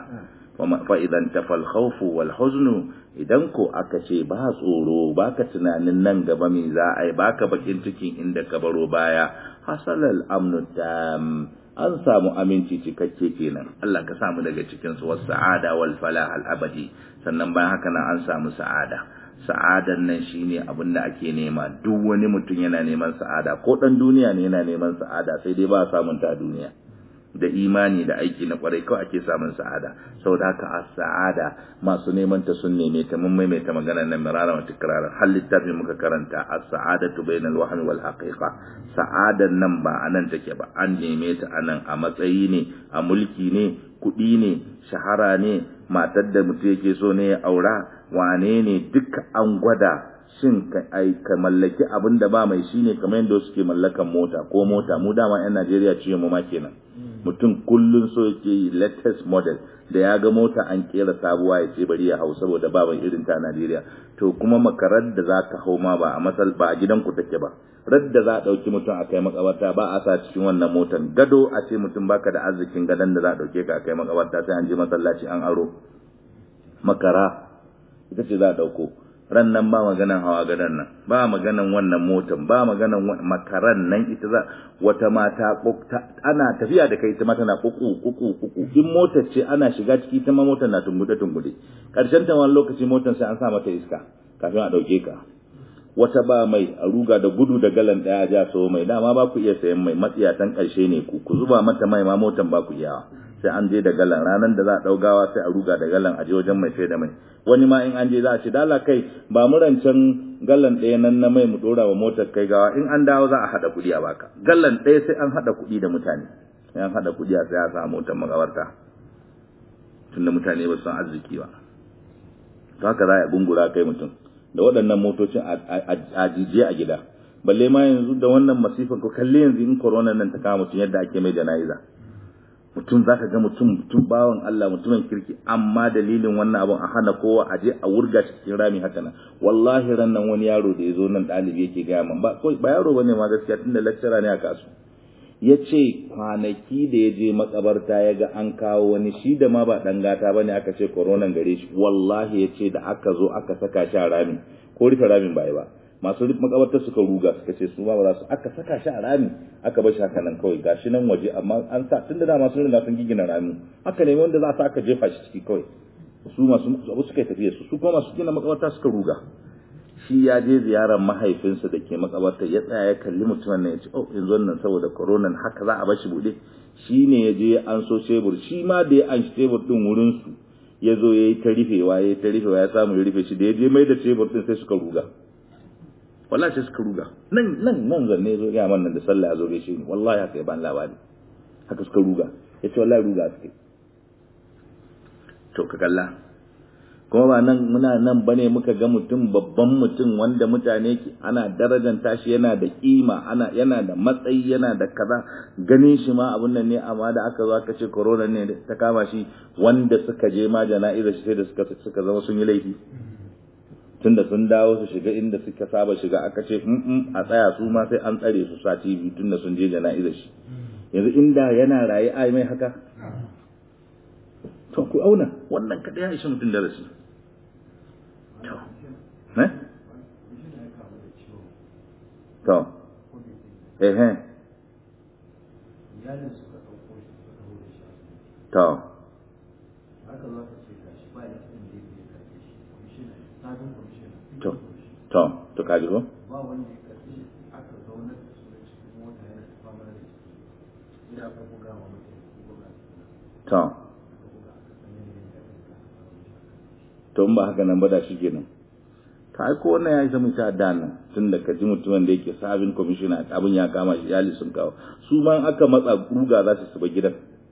fa idan tafal khawfu wal huznu idan ko aka ce ba tsoro baka tunanin nan gaba me za a yi baka bakin cikin inda ka baro baya hasalal amnu tam an samu aminci cikakke kenan Allah ka samu daga cikin su was sa'ada wal falah al abadi sannan bayan haka nan an samu sa'ada sa'adan nan shine abin da ake nema duk wani mutum yana neman sa'ada ko dan duniya ne yana neman sa'ada sai dai ba samun ta duniya da imani da aiki na kwarai kawai ake samun sa'ada saboda haka a sa'ada masu neman ta sun neme ta mun maimaita magana nan mirara wa tikrarar har littafin muka karanta as-sa'adatu bainal wahmi wal haqiqa sa'adan nan ba anan take ba an neme ta anan a matsayi ne a mulki ne kuɗi ne shahara ne matar da mutum yake so ne ya aura wane ne duka an gwada shin ka ka mallaki abin da ba mai shine kamar yadda suke mallakan mota ko mota mu dama yan Najeriya ciye mu ma kenan mutum kullun so yake yi latest model da ya ga mota an kera sabuwa ya ce bari ya hau saboda ba mai irin ta Najeriya to kuma makarar da za ka hau ma ba a masal ba a gidanku take ba radda za a ɗauki mutum a kai makabarta ba a sa cikin wannan motan gado a ce mutum baka da arzikin gadon da za a ɗauke ka a kai makabarta sai an je masallaci an aro makara ita ce za a ɗauko ran nan ba maganan hawa gadon nan ba maganan wannan motan ba maganan makaran nan ita za wata mata ana tafiya da kai ita ma tana kuku kuku kuku in motar ce ana shiga ciki ta ma motar na tungude tungude karshen ta wani lokaci motar sai an sa mata iska kafin a ɗauke ka wata ba mai a ruga da gudu da galan daya ja so mai dama ba ku iya sayan mai matsiyatan karshe ne ku ku zuba mata mai ma motan ba ku iyawa sai an je da galan ranar da za a daugawa sai a ruga da galan a je wajen mai sai da mai wani ma in an je za a ce dala kai ba mu rancen galan ɗaya nan na mai mu dora wa motar kai gawa in an dawo za a hada kuɗi a baka galan ɗaya sai an hada kuɗi da mutane sai an hada kuɗi a sai a sa motar magabarta tunda mutane ba su san arziki ba to haka za a gungura kai mutum da waɗannan motocin a jijiye a gida balle ma yanzu da wannan masifan ko kalle yanzu in corona nan ta kama mutum yadda ake mai jana'iza mutum zaka ga mutum mutum bawan Allah mutumin kirki amma dalilin wannan abun a hana kowa a je a wurga shi cikin rami haka nan wallahi ran nan wani yaro da ya zo nan ɗalibi yake gaya man ba ba yaro bane ma gaskiya tunda lecturer ne a kasu ya ce kwanaki da ya je makabarta ya ga an kawo wani shi da ma ba ɗan gata ba ne aka ce koronan gare shi wallahi ya ce da aka zo aka saka shi a rami ko rufe ramin ba ba masu makabarta suka ruga suka ce su ma ba za su aka saka shi a rami aka bar shi haka nan kawai gashi nan waje amma an sa tun da dama sun riga sun gigina rami haka ne wanda za su aka jefa shi ciki kawai su masu abu suka tafiye su su kuma masu gina makabarta suka ruga shi ya je ziyarar mahaifinsa da ke makabarta ya tsaya ya kalli mutumin nan ya ce oh yanzu wannan saboda koronan haka za a bar shi bude shi ne ya je an so shebur shi ma da ya an shi tebur din wurin su ya zo ya yi ta rufewa ya yi ta rufewa ya samu ya rufe shi da ya je mai da tebur din sai suka ruga wallahi sai suka ruga nan nan nan zanne zo ya man nan da sallah ya zo gaishe ni wallahi haka ya ban labari haka suka ruga ya ce wallahi ruga suke to ka kalla kuma ba nan muna nan bane muka ga mutum babban mutum wanda mutane ki ana darajanta shi yana da kima ana yana da matsayi yana da kaza ganin shi ma abun nan ne amma da aka zo aka ce corona ne ta kama shi wanda suka je ma jana'izar shi sai da suka suka zama sun yi laifi tunda sun dawo su shiga inda suka saba shiga aka ce in a tsaya su ma sai an tsare su sati biyu tunda sun je jana'izar shi yanzu inda yana raye ai mai haka to ku auna wannan kada ya ishi mutum darasi to ne to eh eh to to to to kaji ko ba wanda ya karfi aka zauna da su da cikin mota yana ta fama da shi ina aka buga wa mutum gwamnati to aka buga aka san yanayin da aka aka fara to in ba haka nan ba da shi kenan ka ai ko wannan ya isa mun ta da nan tun da ka ji mutumin da yake sabin commissioner abin ya kama shi iyali sun kawo su ma in aka matsa ruga za su suba gidan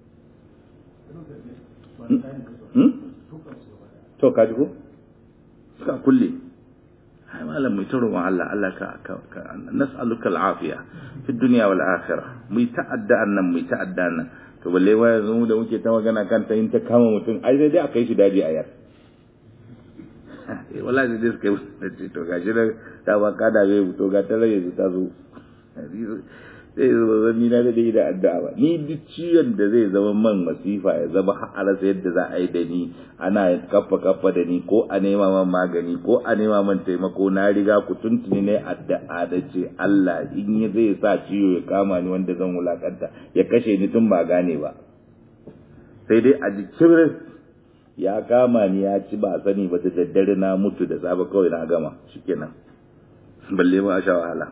hmm? to ka ji ko suka kulle ai malam mai ta roƙon Allah Allah ka ka nas'aluka al'afiya fi dunya wal akhirah mu ta'adda nan mu ta'adda nan to balle wa yanzu mu da muke ta magana kan ta yin ta kama mutum ai sai dai a kai shi daji a yar wallahi sai dai suka yi to gashi da ta ba ka da bai to ga ta rage ta zo sai zo zan ni na da da addu'a ba ni duk ciwon da zai zama man masifa ya zama har sai yadda za a yi da ni ana kaffa kaffa da ni ko a nema man magani ko a nema man taimako na riga ku tuntuni ne addu'a da ce Allah in ya zai sa ciwo ya kama ni wanda zan wulakanta ya kashe ni tun ba gane ba sai dai a jikin ya kama ni ya ci ba sani ba da daddare na mutu da safe kawai na gama shikenan balle ma a sha wahala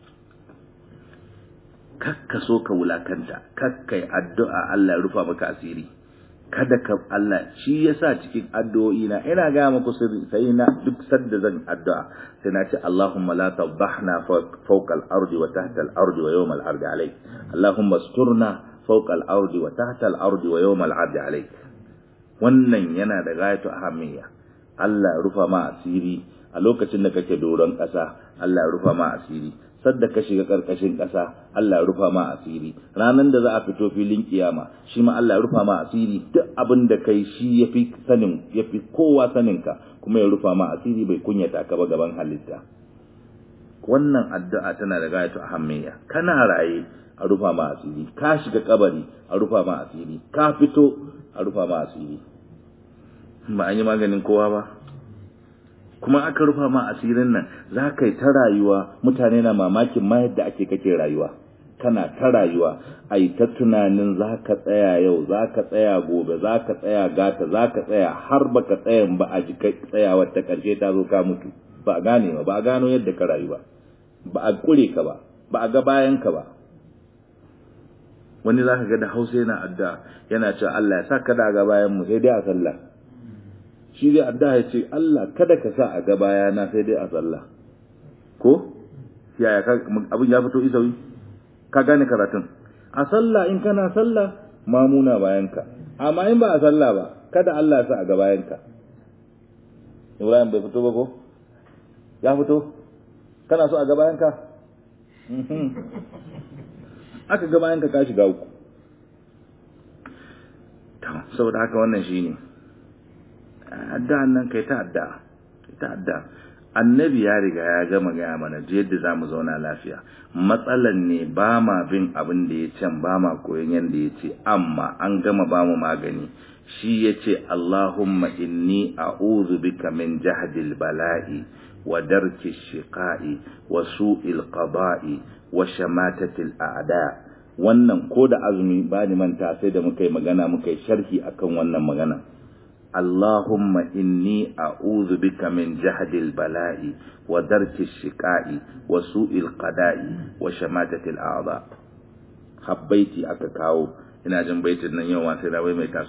kakka so ka wulakanta kakka yi addu'a Allah ya rufa maka asiri kada ka Allah shi yasa cikin addu'o'i na ina ga muku sirri sai na duk sadda zan addu'a sai na ce Allahumma la tadhahna fawqa al-ardi wa tahta al-ardi wa yawm al-ardi alayk Allahumma asturna fawqa al-ardi wa tahta al-ardi wa yawm al-ardi alayk wannan yana da gayatu ahammiya Allah rufa ma asiri a lokacin da kake doron ƙasa Allah rufa ma asiri sadda ka shiga karkashin ƙasa Allah ya rufa ma asiri ranan da za a fito filin kiyama shi ma Allah ya rufa ma asiri duk abin da kai shi yafi sanin yafi kowa sanin ka kuma ya rufa ma asiri bai kunyata ka ba gaban halitta wannan addu'a tana da gayatu ahammiya kana raye a rufa ma asiri ka shiga kabari a rufa ma asiri ka fito a rufa ma asiri ba an yi maganin kowa ba kuma aka rufa ma asirin nan za ka yi ta rayuwa mutane na mamakin ma yadda ake kake rayuwa kana ta rayuwa a yi ta tunanin za ka tsaya yau za ka tsaya gobe za ka tsaya gata za ka tsaya har ba ka tsayan ba a ji tsayawar ta ƙarshe ta zo ka mutu ba a gane ba ba a gano yadda ka rayu ba ba a kure ka ba ba a ga bayan ka ba wani za ka ga da hausa yana addu'a yana cewa Allah ya sa ka da ga bayan mu sai dai a sallah shi zai adda ya ce Allah kada ka sa a ga bayana sai dai a sallah ko yaya abin ya fito isawi ka gane karatun a sallah in kana sallah mamuna bayanka amma in ba a sallah ba kada Allah ya sa a ga bayanka Ibrahim bai fito ba ko ya fito kana so a ga bayanka aka ga bayanka ka shiga uku saboda haka wannan shine addu'an nan kai ta addu'a kai ta addu'a annabi ya riga ya gama gaya mana je yadda za mu zauna lafiya matsalan ne ba ma bin abin da ya can ba ma koyon yadda ya ce amma an gama ba mu magani shi ya ce Allahumma inni a'udhu bika min jahdil bala'i wa darki shiqa'i wa su'il qada'i wa shamatatil a'da wannan ko da azumi ba ni manta sai da muka yi magana muka yi sharhi akan wannan magana اللهم إني أعوذ بك من جهد البلاء ودرك الشقاء وسوء القضاء وشماتة الأعضاء حبيتي أكاكاو ina jin baitin nan yau sai na wai mai tasu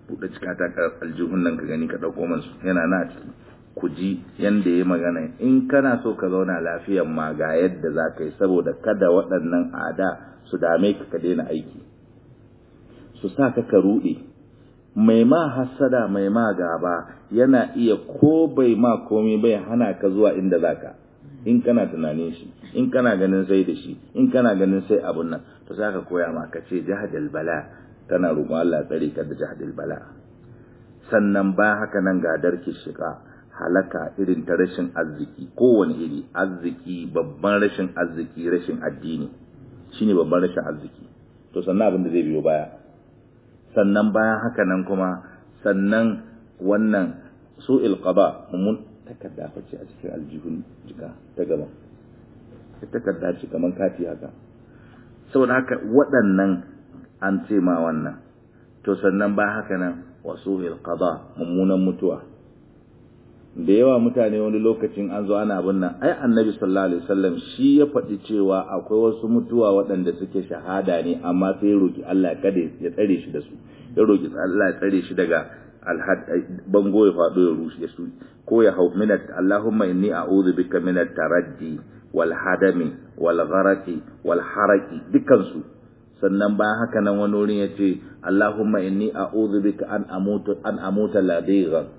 buɗe cika ta aljihun nan ka gani ka ɗauko masu yana na ciki ku ji yanda ya magana in kana so ka zauna lafiyan ma ga yadda za ka yi saboda kada waɗannan ada su dame ka ka daina aiki su sa ka ka ruɗe mai ma hassada mai ma gaba yana iya ko bai ma komai bai hana ka zuwa inda za ka in kana tunanin shi in kana ganin sai da shi in kana ganin sai abun nan to za ka koya ma ka ce jahadal bala kana roƙon Allah tsare ka da jahadal bala sannan bayan haka nan ga darki shiga halaka irin ta rashin arziki kowane iri arziki babban rashin arziki rashin addini shine babban rashin arziki to sannan abin da zai biyo baya sannan bayan haka nan kuma sannan wannan su'il qada mun takarda fa ce a cikin aljihun jika ta gaba takarda ce kaman kati haka saboda haka waɗannan an ce ma wannan to sannan bayan haka nan wa su'il qada mummunan mutuwa da yawa mutane wani lokacin an zo ana abin nan ai annabi sallallahu alaihi wasallam shi ya faɗi cewa akwai wasu mutuwa waɗanda suke shahada ne amma sai roki Allah kada ya tsare shi da su ya roki Allah ya tsare shi daga alhad bango ya faɗo ya rushe su ko ya hau minat Allahumma inni a'udhu bika minat taraddi wal hadami wal gharati wal haraki dukkan su sannan bayan haka nan wani wurin yace Allahumma inni a'udhu bika an amutu an amuta ladighan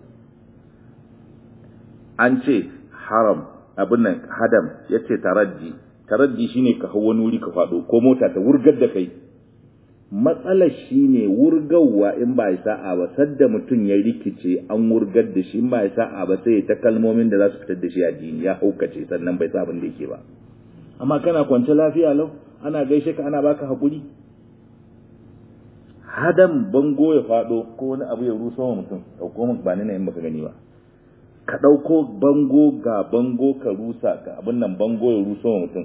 an ce haram abin nan hadam ya ce taraddi taraddi shine ka hau wani wuri ka faɗo ko mota ta wurgar da kai matsalar shine wurgawa in ba sa'a ba sadda mutum ya rikice an wurgar da shi in ba sa'a ba sai ta kalmomin da za su fitar da shi a jini ya haukace sannan bai sa abin da yake ba amma kana kwance lafiya lau ana gaishe ka ana baka hakuri hadam bango ya faɗo ko wani abu ya rusa wa mutum ɗauko maka ba ni na in baka gani ba ka ɗauko bango ga bango ka rusa ka abin nan bango ya rusa wa mutum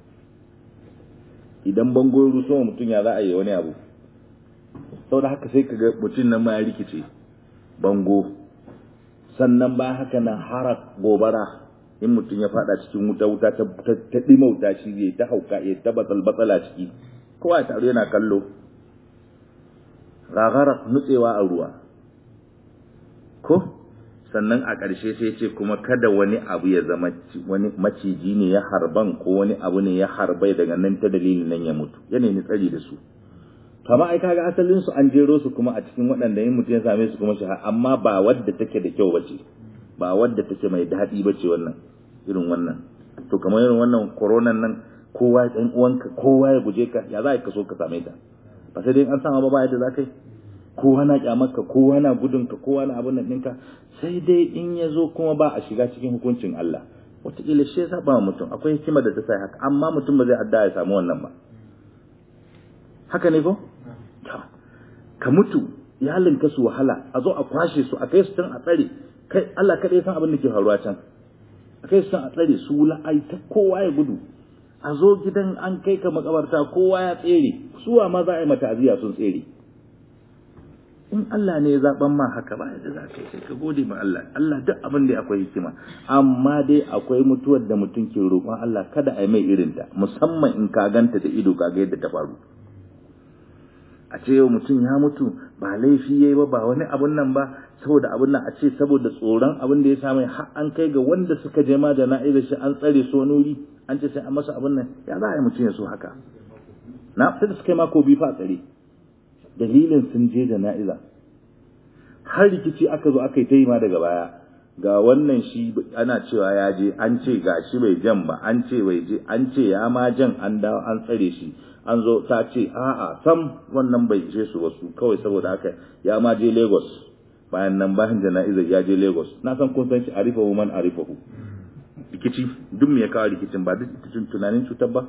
idan bango ya rusa wa mutum ya za a yi wani abu sau da haka sai ka ga mutum nan ma ya rikice bango sannan ba haka nan harak gobara in mutum ya fada cikin wuta wuta ta ɗima wuta shi zai ta hauka ya ta batsal batsala ciki kowa ya taru yana kallo gagarar nutsewa a ruwa ko sannan a ƙarshe sai ce kuma kada wani abu ya zama wani maciji ne ya harban ko wani abu ne ya harbai daga nan ta dalilin nan ya mutu ya nemi tsari da su kama ai kaga asalin su an jero su kuma a cikin waɗanda yin mutum ya same su kuma shahara amma ba wadda take da kyau bace ba wadda take mai daɗi bace wannan irin wannan to kamar irin wannan koronan nan kowa ɗan uwanka kowa ya guje ka ya za ka so ka same ta ba sai dai an sama ba ba yadda za ka yi kowa na kyamarka kowa na gudunka kowa na abin nan ɗinka sai dai in ya zo kuma ba a shiga cikin hukuncin Allah wataƙila shi ya saba mutum akwai hikima da ta sa haka amma mutum ba zai adda ya samu wannan ba haka ne ko ka mutu iyalinka su wahala a zo a kwashe su a kai su can a tsare kai Allah kaɗai san abin da ke faruwa can a kai su can a tsare su la'ai ta kowa ya gudu a zo gidan an kai ka makabarta kowa ya tsere suwa ma za a yi mata aziya sun tsere in Allah ne ya zaben ma haka ba yadda za ka yi sai ka gode ma Allah Allah duk abin da akwai hikima amma dai akwai mutuwar da mutum ke roƙon Allah kada a yi mai irinta musamman in ka ganta da ido ka ga yadda ta faru a ce yau mutum ya mutu ba laifi yayi ba ba wani abun nan ba saboda abun nan a ce saboda tsoron abin da ya samu har an kai ga wanda suka je ma da na'iza shi an tsare su wani wuri an ce sai an masa abun nan ya za a yi mutum ya so haka na sai da suka yi mako biyu fa tsare dalilin sun je da na'iza har rikici aka zo aka yi ta yi ma daga baya ga wannan shi ana cewa ya je an ce ga shi bai jan ba an ce bai je an ce ya ma jan an dawo an tsare shi an zo ta ce a'a sam wannan bai ishe su wasu kawai saboda haka ya ma je Lagos bayan nan bayan jana'izar ya je Lagos na san kun san shi arifahu man arifahu rikici duk me ya kawo rikicin ba duk tunanin cutar ba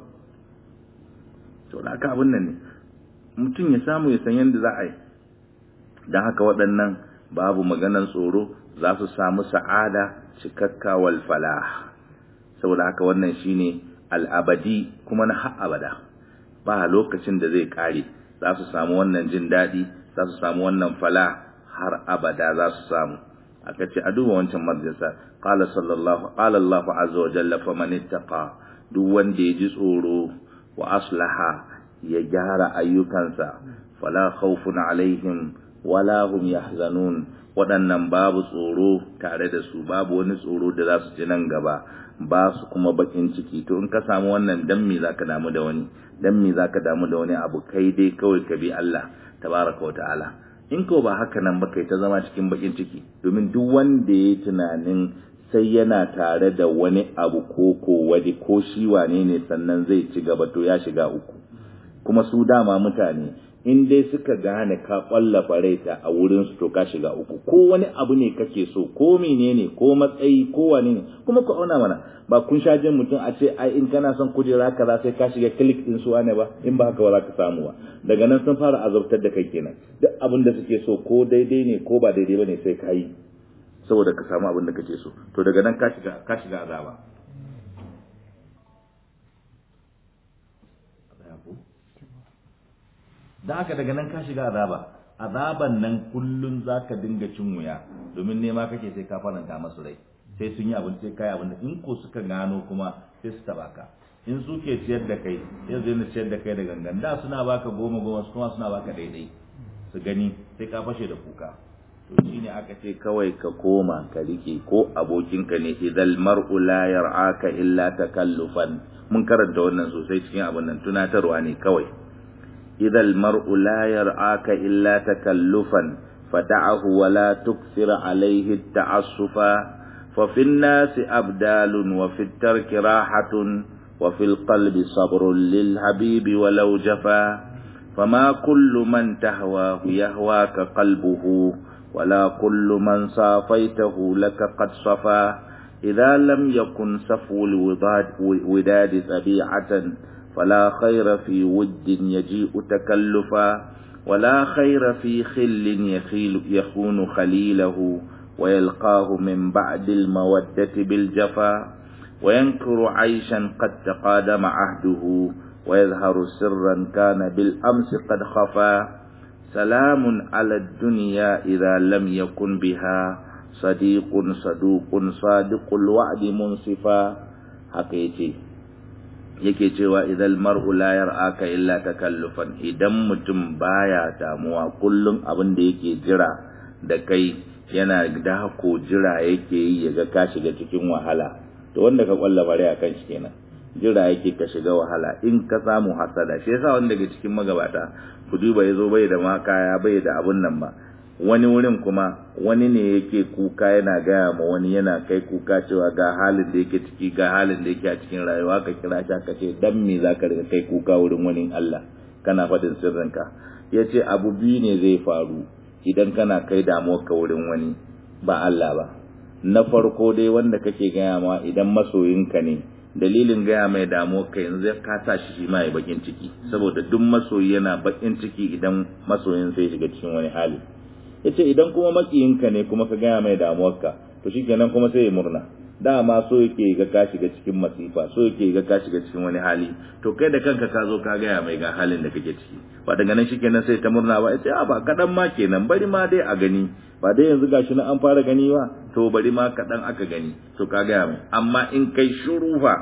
to da aka abin nan ne mutum ya samu ya san yadda za a yi don haka waɗannan babu maganan tsoro za su samu sa'ada cikakka wal falah saboda haka wannan shine al'abadi kuma na har abada ba lokacin da zai kare za su samu wannan jin daɗi za su samu wannan fala har abada za su samu aka ce a duba wancan majalisa qala sallallahu qala Allahu azza wa jalla faman ittaqa duk wanda ya ji tsoro wa aslaha ya gyara ayyukansa fala khawfun alaihim wala hum yahzanun waɗannan babu tsoro tare da su babu wani tsoro da za su ci nan gaba ba su kuma bakin ciki to in ka samu wannan dan me zaka damu da wani dan me zaka damu da wani abu kai dai kawai ka bi Allah tabaraka wa ta'ala in ko ba haka nan ba kai ta zama cikin bakin ciki domin duk wanda ya tunanin sai yana tare da wani abu ko ko wani ko shi wane ne sannan zai ci gaba to ya shiga uku kuma su dama mutane in dai suka gane ka kwallafa raita a wurin su to ka shiga uku ko wani abu ne kake so ko menene ko matsayi ko wane ne kuma ku auna mana ba kun sha jin mutum a ce ai in kana son kujera kaza sai ka shiga click din su wane ba in ba haka ba za ka samu ba daga nan sun fara azabtar da kai kenan duk abin da suke so ko daidai ne ko ba daidai bane sai ka yi saboda ka samu abin da kake so to daga nan ka shiga ka shiga azaba dan haka daga nan ka shiga azaba azaban nan kullun zaka dinga cin wuya domin nema kake sai ka faranta masu rai sai sun yi abin sai kai abin da in ko suka gano kuma sai su taba ka in su ke ciyar da kai sai su yana ciyar da kai da gangan da suna baka goma goma su kuma suna baka daidai su gani sai ka fashe da kuka to shine aka ce kawai ka koma ka rike ko abokinka ne idal mar'u la yar'aka illa takallufan mun karanta wannan sosai cikin abin nan tunatarwa ne kawai idal mar'u la yar'aka illa takallufan fada'ahu wa la tukthir alayhi ta'assufa fa fi an-nasi abdalun wa fi at-tarki rahatun wa fi al-qalbi sabrun lil habibi walau jafa فما كل من تهواه يهواك قلبه ولا كل من صافيته لك قد صفا إذا لم يكن صفو الوداد وداد طبيعة فلا خير في ود يجيء تكلفا ولا خير في خل يخيل يخون خليله ويلقاه من بعد المودة بالجفا وينكر عيشا قد تقادم عهده ويظهر سرا كان بالأمس قد خفا سلام على الدنيا إذا لم يكن بها صديق صدوق صادق الوعد منصفا حقيقي yake cewa idan mar'u la yar'aka illa takallufan idan mutum baya damuwa kullum abin da yake jira da kai yana da ko jira yake yi yaga ka shiga cikin wahala to wanda ka kwalla bare akan shi kenan jira yake ka shiga wahala in ka samu hasada shi yasa wanda daga cikin magabata ku duba yazo bai da makaya bai da abun nan ba wani wurin kuma wani ne yake kuka yana gaya ma wani yana kai kuka cewa ga halin da yake ciki ga halin da yake a cikin rayuwa ka kira shi ka ce dan me zaka riga kai kuka wurin wani Allah kana fadin sirrinka yace abu biyu ne zai faru idan kana kai damuwar ka wurin wani ba Allah ba na farko dai wanda kake gaya ma idan masoyinka ne dalilin gaya mai damuwa ka yanzu ka sa shi shi ma ya bakin ciki saboda duk masoyi yana bakin ciki idan masoyin sai shiga cikin wani hali yace idan kuma makiyinka ne kuma ka gaya mai damuwarka to shikenan kuma sai ya murna dama so yake ga ka shiga cikin masifa so yake ga ka shiga cikin wani hali to kai da kanka ka zo ka gaya mai ga halin da kake ciki ba daga nan shikenan sai ta murna ba yace a ba kadan ma kenan bari ma dai a gani ba dai yanzu gashi na an fara gani ba to bari ma kadan aka gani to ka gaya mai amma in kai shuru fa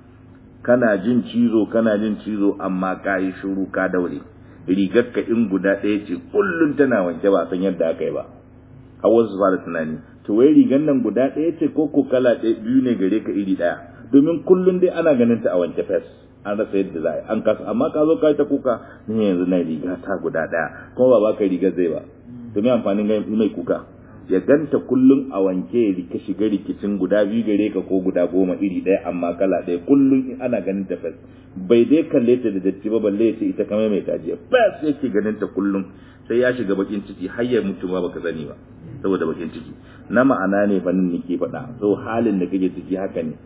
kana jin cizo kana jin cizo amma ka yi shuru ka daure rigar ka in guda ɗaya ce kullum tana wanke ba san yadda aka yi ba har wasu fara tunani to wai rigar nan guda ɗaya ce ko ko kala ɗaya biyu ne gare ka iri ɗaya domin kullum dai ana ganin ta a wanke fes an rasa yadda za a yi an kasa amma ka zo ka yi ta kuka ni yanzu na riga ta guda ɗaya kuma ba ba ka rigar zai ba domin amfanin mai kuka ya ganta kullum a wanke ka shiga rikicin guda biyu gare ka ko guda goma iri ɗaya amma kala ɗaya kullum in ana ganin ta fes bai dai kalle ta da datti ba balle ya ce ita kamar mai tajiya fes yake ganin ta kullum sai ya shiga bakin ciki har ya mutu ma baka sani ba saboda bakin ciki na ma'ana ne fa nan nake faɗa so halin da kake ciki haka ne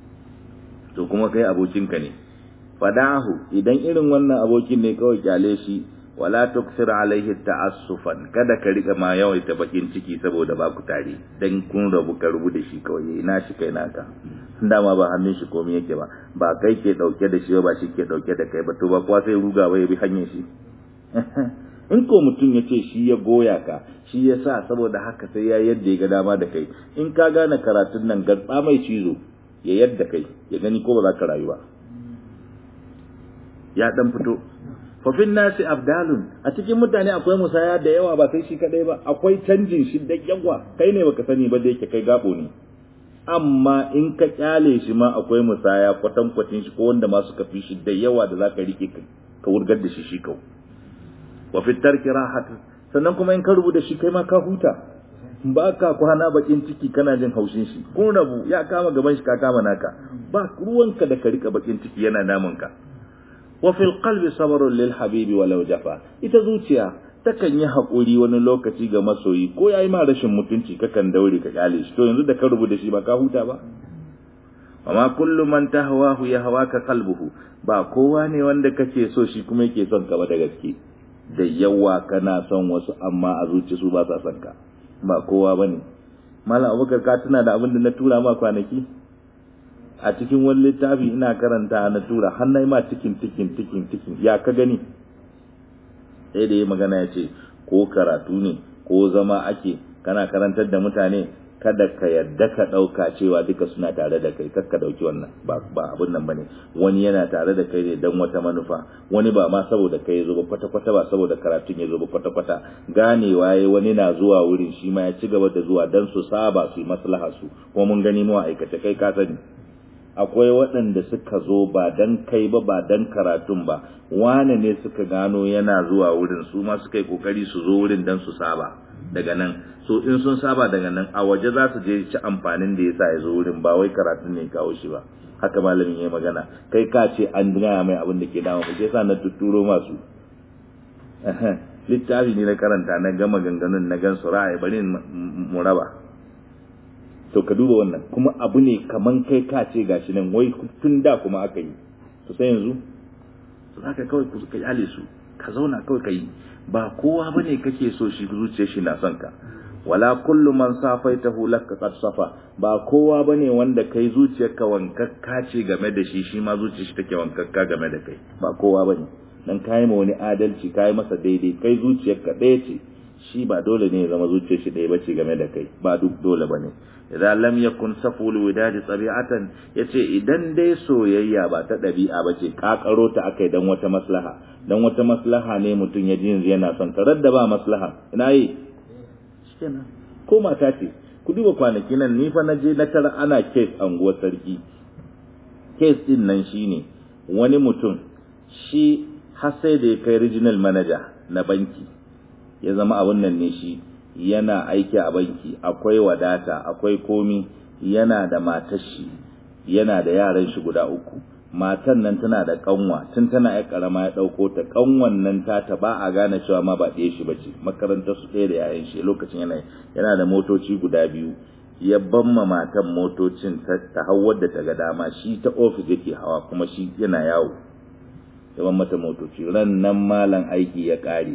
to kuma kai abokinka ne fadahu idan irin wannan abokin ne kawai kyale shi wala tuksir alaihi ta'assufan kada ka rika ma yawaita bakin ciki saboda ba ku tare dan kun rabu ka rubu da shi kawai ina shi kai naka dama ba hannun shi komai yake ba ba kai ke dauke da shi ba shi ke dauke da kai ba to ba kuwa sai ruga ba ya bi hanyar shi in ko mutum ya ce shi ya goya ka shi ya sa saboda haka sai ya yadda ya ga dama da kai in ka gane karatun nan garba mai cizo ya yadda kai ya gani ko ba za ka rayu ba ya dan fito fafin nasi abdalun a cikin mutane akwai musaya da yawa ba sai shi kadai ba akwai canjin shi da yawa kai ne baka sani ba da yake kai gabo ne amma in ka kyale shi ma akwai musaya kwatan kwatin shi ko wanda ma suka fi shi da yawa da zaka rike ka wurgar da shi shi kau wa fi tarki rahat sannan kuma in ka rubuta shi kai ma ka huta ba ka kwana bakin ciki kana jin haushin shi kun rabu ya kama gaban shi ka kama naka ba ruwanka da ka rika bakin ciki yana namun ka wa fil qalbi sabrun lil habibi walau jafa ita zuciya takan yi hakuri wani lokaci ga masoyi ko yayi ma rashin mutunci kakan daure ka kyale shi to yanzu da ka rubuta shi ba ka huta ba amma kullu man tahwahu yahwaka qalbuhu ba kowa ne wanda kake so shi kuma yake son ka ba da gaske da yawa kana son wasu amma a zuci su ba sa son ka ba kowa bane malam abubakar ka tuna da abin da na tura ma kwanaki a cikin wani littafi ina karanta na tura har na ma cikin cikin cikin cikin ya ka gani sai da ya magana ya ce ko karatu ne ko zama ake kana karantar da mutane kada ka yadda ka ɗauka cewa duka suna tare da kai kar ka ɗauki wannan ba ba abun nan bane wani yana tare da kai ne dan wata manufa wani ba ma saboda kai ya zo ba kwata kwata ba saboda karatun ya zo ba kwata kwata ganewa yayi wani na zuwa wurin shi ma ya ci gaba da zuwa dan su saba su yi maslaha su ko mun gani mu aikace kai ka sani akwai waɗanda suka zo ba dan kai ba ba dan karatun ba wane ne suka gano yana zuwa wurin su ma suka yi kokari su zo wurin dan su saba daga nan so in sun saba daga nan a waje za su je ci amfanin da yasa ya zo wurin ba wai karatun ne kawo shi ba haka malamin ya magana kai ka ce an gaya mai abin da ke dama mu sa na tuturo masu littafi ne na karanta na gama ganganun na gan su ra'ayi bari mu raba to ka duba wannan kuma abu ne kaman kai ka ce gashi nan wai tun da kuma aka yi to sai yanzu to zaka kawai ku ka yale su ka zauna kawai ka yi ba kowa bane kake so shi zuciyar shi na son ka wala kullu man safaitahu laka qad safa ba kowa bane wanda kai zuciyarka wankakka ce game da shi shi ma zuciyar shi take wankakka game da kai ba kowa bane dan kai ma wani adalci kai masa daidai kai zuciyarka ɗaya ce shi ba dole ne ya zama zuciyar shi ɗaya bace game da kai ba duk dole bane idan lam yakun saful widadi tabi'atan yace idan dai soyayya ba ta dabi'a bace kakaro ta akai dan wata maslaha dan wata maslaha ne mutun ya ji yana son ka radda ba maslaha ina yi shikenan ko mata ce ku duba kwanaki nan ni fa naje na tara ana case anguwar sarki case din nan shine wani mutum shi har sai da ya kai regional manager na banki ya zama abun nan ne shi yana aiki a banki akwai wadata akwai komi yana da matar shi yana da yaran shi guda uku matan nan tana da kanwa tun tana ya karama ya dauko ta kanwan nan ta ta ba a gane cewa ma ba ɗaya shi bace makarantar su ɗaya da yayan shi lokacin yana yana da motoci guda biyu ya bamma matan motocin ta, ta hawar da ta ga dama shi ta ofis yake hawa kuma shi yana yawo ya ban mata motoci ran nan malam aiki ya ƙare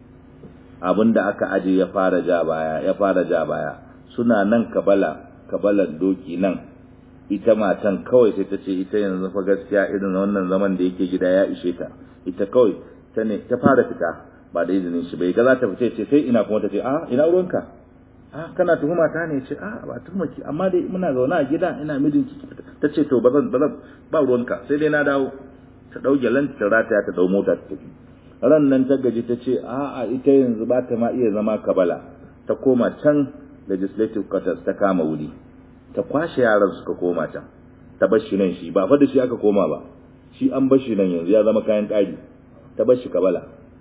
abin da aka aje ya fara ja baya ya fara ja baya suna nan kabala kabalan doki nan ita matan kawai sai ta ce ita yanzu fa gaskiya irin wannan zaman da yake gida ya ishe ta ita kawai ta ne ta fara fita ba da izinin shi bai ga za ta fice ce sai ina kuma ta ce a ina ruwanka a kana tuhuma ta ne ce a ba tuhumaki amma dai muna zaune a gida ina mijin ki ta ce to bazan bazan ba ruwanka sai dai na dawo ta dauke lanta ta rataya ta dau mota ta tafi ran nan ta gaji ta ce a'a ita yanzu ba ta ma iya zama kabala ta koma can legislative quarters ta kama wuri ta kwashe yaran suka koma can ta bar shi nan shi ba fa da shi aka koma ba shi an bar shi nan yanzu ya zama kayan ƙari ta bar shi kabala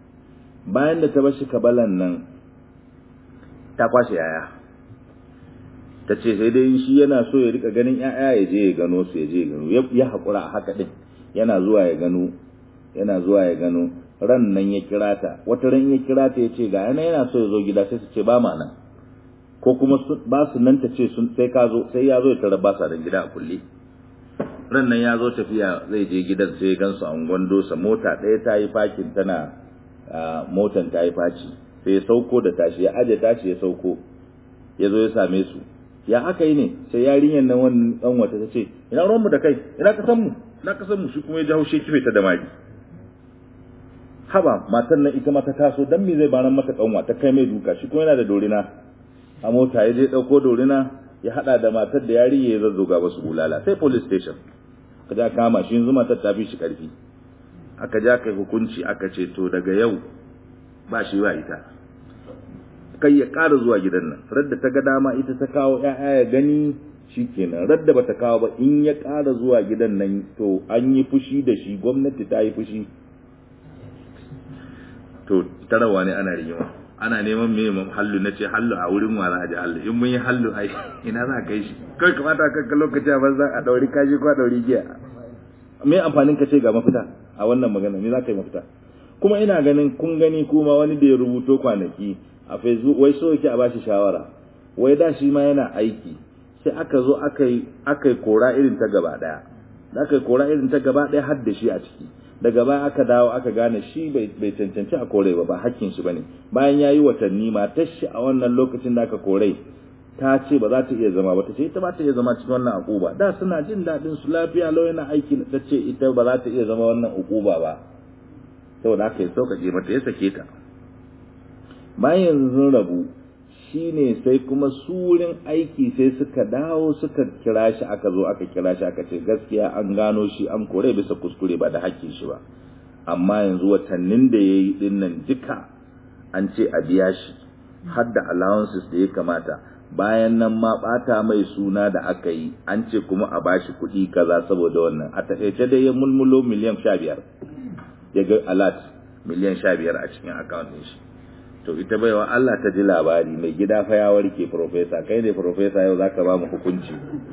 bayan da ta bar shi kabalan nan ta kwashe yaya ta ce sai dai shi yana so ya rika ganin yaya ya je ya gano su ya je ya gano ya haƙura a haka ɗin yana zuwa ya gano yana zuwa ya gano ran nan ya kira ta wata ran ya kira ta ya ce ga yana yana so ya zo gida sai su ce ba ma nan ko kuma ba su nan ta ce sun sai ka zo sai ya zo ya tara ba sa da gida a kulle ran nan ya zo tafiya zai je gidan sai ya gansu an gwando sa mota ɗaya ta yi fakin tana motan ta yi faci sai ya sauko da tashi ya aje tashi ya sauko ya zo ya same su ya aka yi ne sai yarinyar nan wannan dan wata ta ce ina ruwan mu da kai ina ka san mu ina ka san mu shi kuma ya jawo shi kife ta da mari haba matan nan ita ma ta taso dan me zai baran mata kanwa ta kai mai duka shi kuma yana da dorina a mota ya je dauko dorina ya hada da matar da yari ya zazzoga basu bulala sai police station kaja kama shi yanzu matar ta fi shi karfi aka ja kai hukunci aka ce to daga yau ba shi ba ita kai ya ƙara zuwa gidan nan radda ta ga dama ita ta kawo ƴaƴa ya gani shikenan radda bata kawo ba in ya ƙara zuwa gidan nan to an yi fushi da shi gwamnati ta yi fushi to tarawa ne ana rigima ana neman me mun hallu na ce hallu a wurin wala a ji hallu in mun yi hallu ai ina za kai shi kai kamata ka ka lokaci a banza a dauri kaji ko a dauri giya me amfanin ka ce ga mafita a wannan magana me za ka yi mafita kuma ina ganin kun gani kuma wani da ya rubuto kwanaki a facebook wai so yake a bashi shawara wai da shi ma yana aiki sai aka zo aka yi aka yi kora irin ta gaba daya da aka yi kora irin ta gaba daya har da shi a ciki daga baya aka dawo aka gane shi bai cancanci a kore ba ba hakkin shi bane bayan yayi watanni matar shi a wannan lokacin da aka kore ta ce ba za ta iya zama ba ta ce ita ba ta iya zama cikin wannan akuba da suna jin daɗin su lafiya lau yana aiki ta ce ita ba za ta iya zama wannan ukuba ba saboda aka yi sauƙaƙe mata ya sake ta bayan yanzu sun rabu shine sai kuma su wurin aiki sai suka dawo suka kira shi aka zo aka kira shi aka ce gaskiya an gano shi an kore bisa kuskure ba da hakkin shi ba amma yanzu watannin da ya yi dinnan duka an ce a biya shi har da allowances da ya kamata bayan nan ma bata mai suna da aka yi an ce kuma a bashi kuɗi kaza saboda wannan a takaice dai ya mulmulo miliyan sha biyar ya ga alat miliyan sha biyar a cikin account ɗin shi to ita baiwa Allah ta ji labari mai gida fa ya warke professor kai ne professor yau zaka ba mu hukunci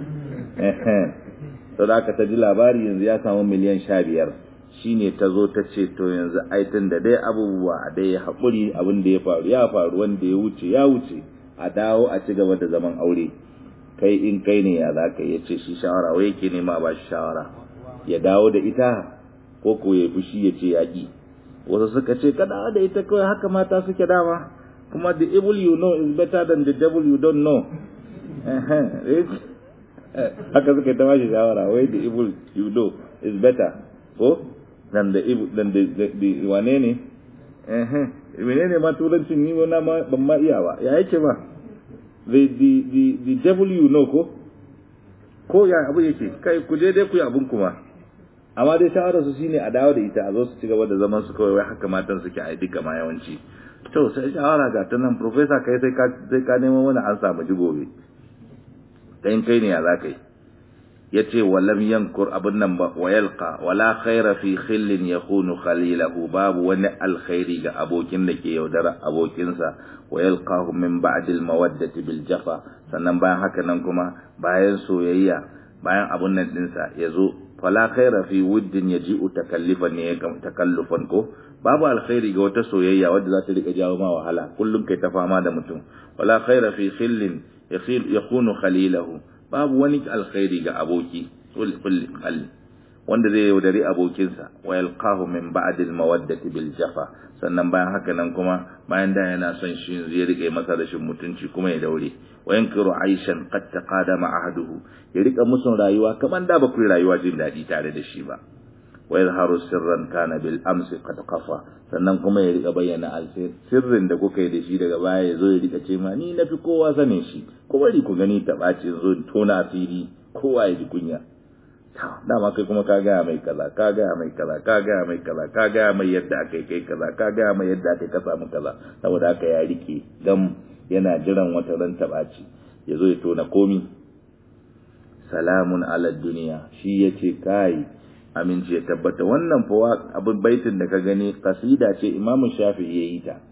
to da aka ta ji labari yanzu ya samu miliyan sha biyar shine ta zo ta ce to yanzu aitin da dai abubuwa a dai haƙuri abin da ya faru ya faru wanda ya wuce ya wuce a dawo a ci gaba da zaman aure kai in kai ne ya za ka ya ce shi shawara wai yake nema ba shi shawara ya dawo da ita ko ko ya fushi ya ce yaƙi wasu suka ce ka dawo da ita kawai haka mata suke dama kuma the evil you know is better than the devil you don't know haka suka ta bashi shawara wai the evil you know is better ko than the evil than the, the, the wane ne eh menene ma turancin ni wani ma ban ma iya ba ya yake ba the the the the devil you know ko ko ya abu yake kai ku je dai ku yi abun kuma amma dai shawarar su shine a dawo da ita a zo su ci gaba da zaman su kawai wai haka matan suke a duka ma yawanci to sai shawara ga ta nan professor kai sai ka sai ka nemo mana an samu ji gobe kai kai ne ya za kai yace walam yankur abun nan ba wa yalqa wala khaira fi khillin yakunu khalilahu babu wani alkhairi ga abokin da ke yaudara abokinsa wa yalqahu min ba'd al mawaddati bil jafa sannan bayan haka nan kuma bayan soyayya bayan abun nan dinsa yazo fala khaira fi wuddin yaji'u takallifan ne takallufan ko babu alkhairi ga wata soyayya wadda za ta rika jawo ma wahala kullum kai ta fama da mutum wala khaira fi khillin yakunu khalilahu babu wani alkhairi ga aboki kulli khali wanda zai yaudari abokinsa wa yalqahu min ba'd al mawaddati bil jafa sannan bayan haka nan kuma bayan da yana son shi zai rike masa rashin mutunci kuma ya daure wa yankiru aishan qad taqadama ahduhu ya rika musun rayuwa kaman da ba ku rayuwa jin dadi tare da shi ba wa yadhharu sirran kana bil amsi qad qafa sannan kuma ya rika bayyana alsir sirrin da kuka yi da shi daga baya ya zo ya rika ce ma ni nafi kowa sanin shi ko bari ku gani ta ɓaci zo tona asiri kowa ya ji kunya dama kai kuma ka gaya mai kaza ka gaya mai kaza ka gaya mai kaza ka gaya mai yadda aka yi kai kaza ka gaya mai yadda aka yi ka samu kaza saboda haka ya rike gam yana jiran wata ran taɓaci ya zo ya tona komi salamun ala duniya shi ya ce kai aminci ya tabbata wannan fa abin baitin da ka gani kasida ce imamu shafi ya yi ta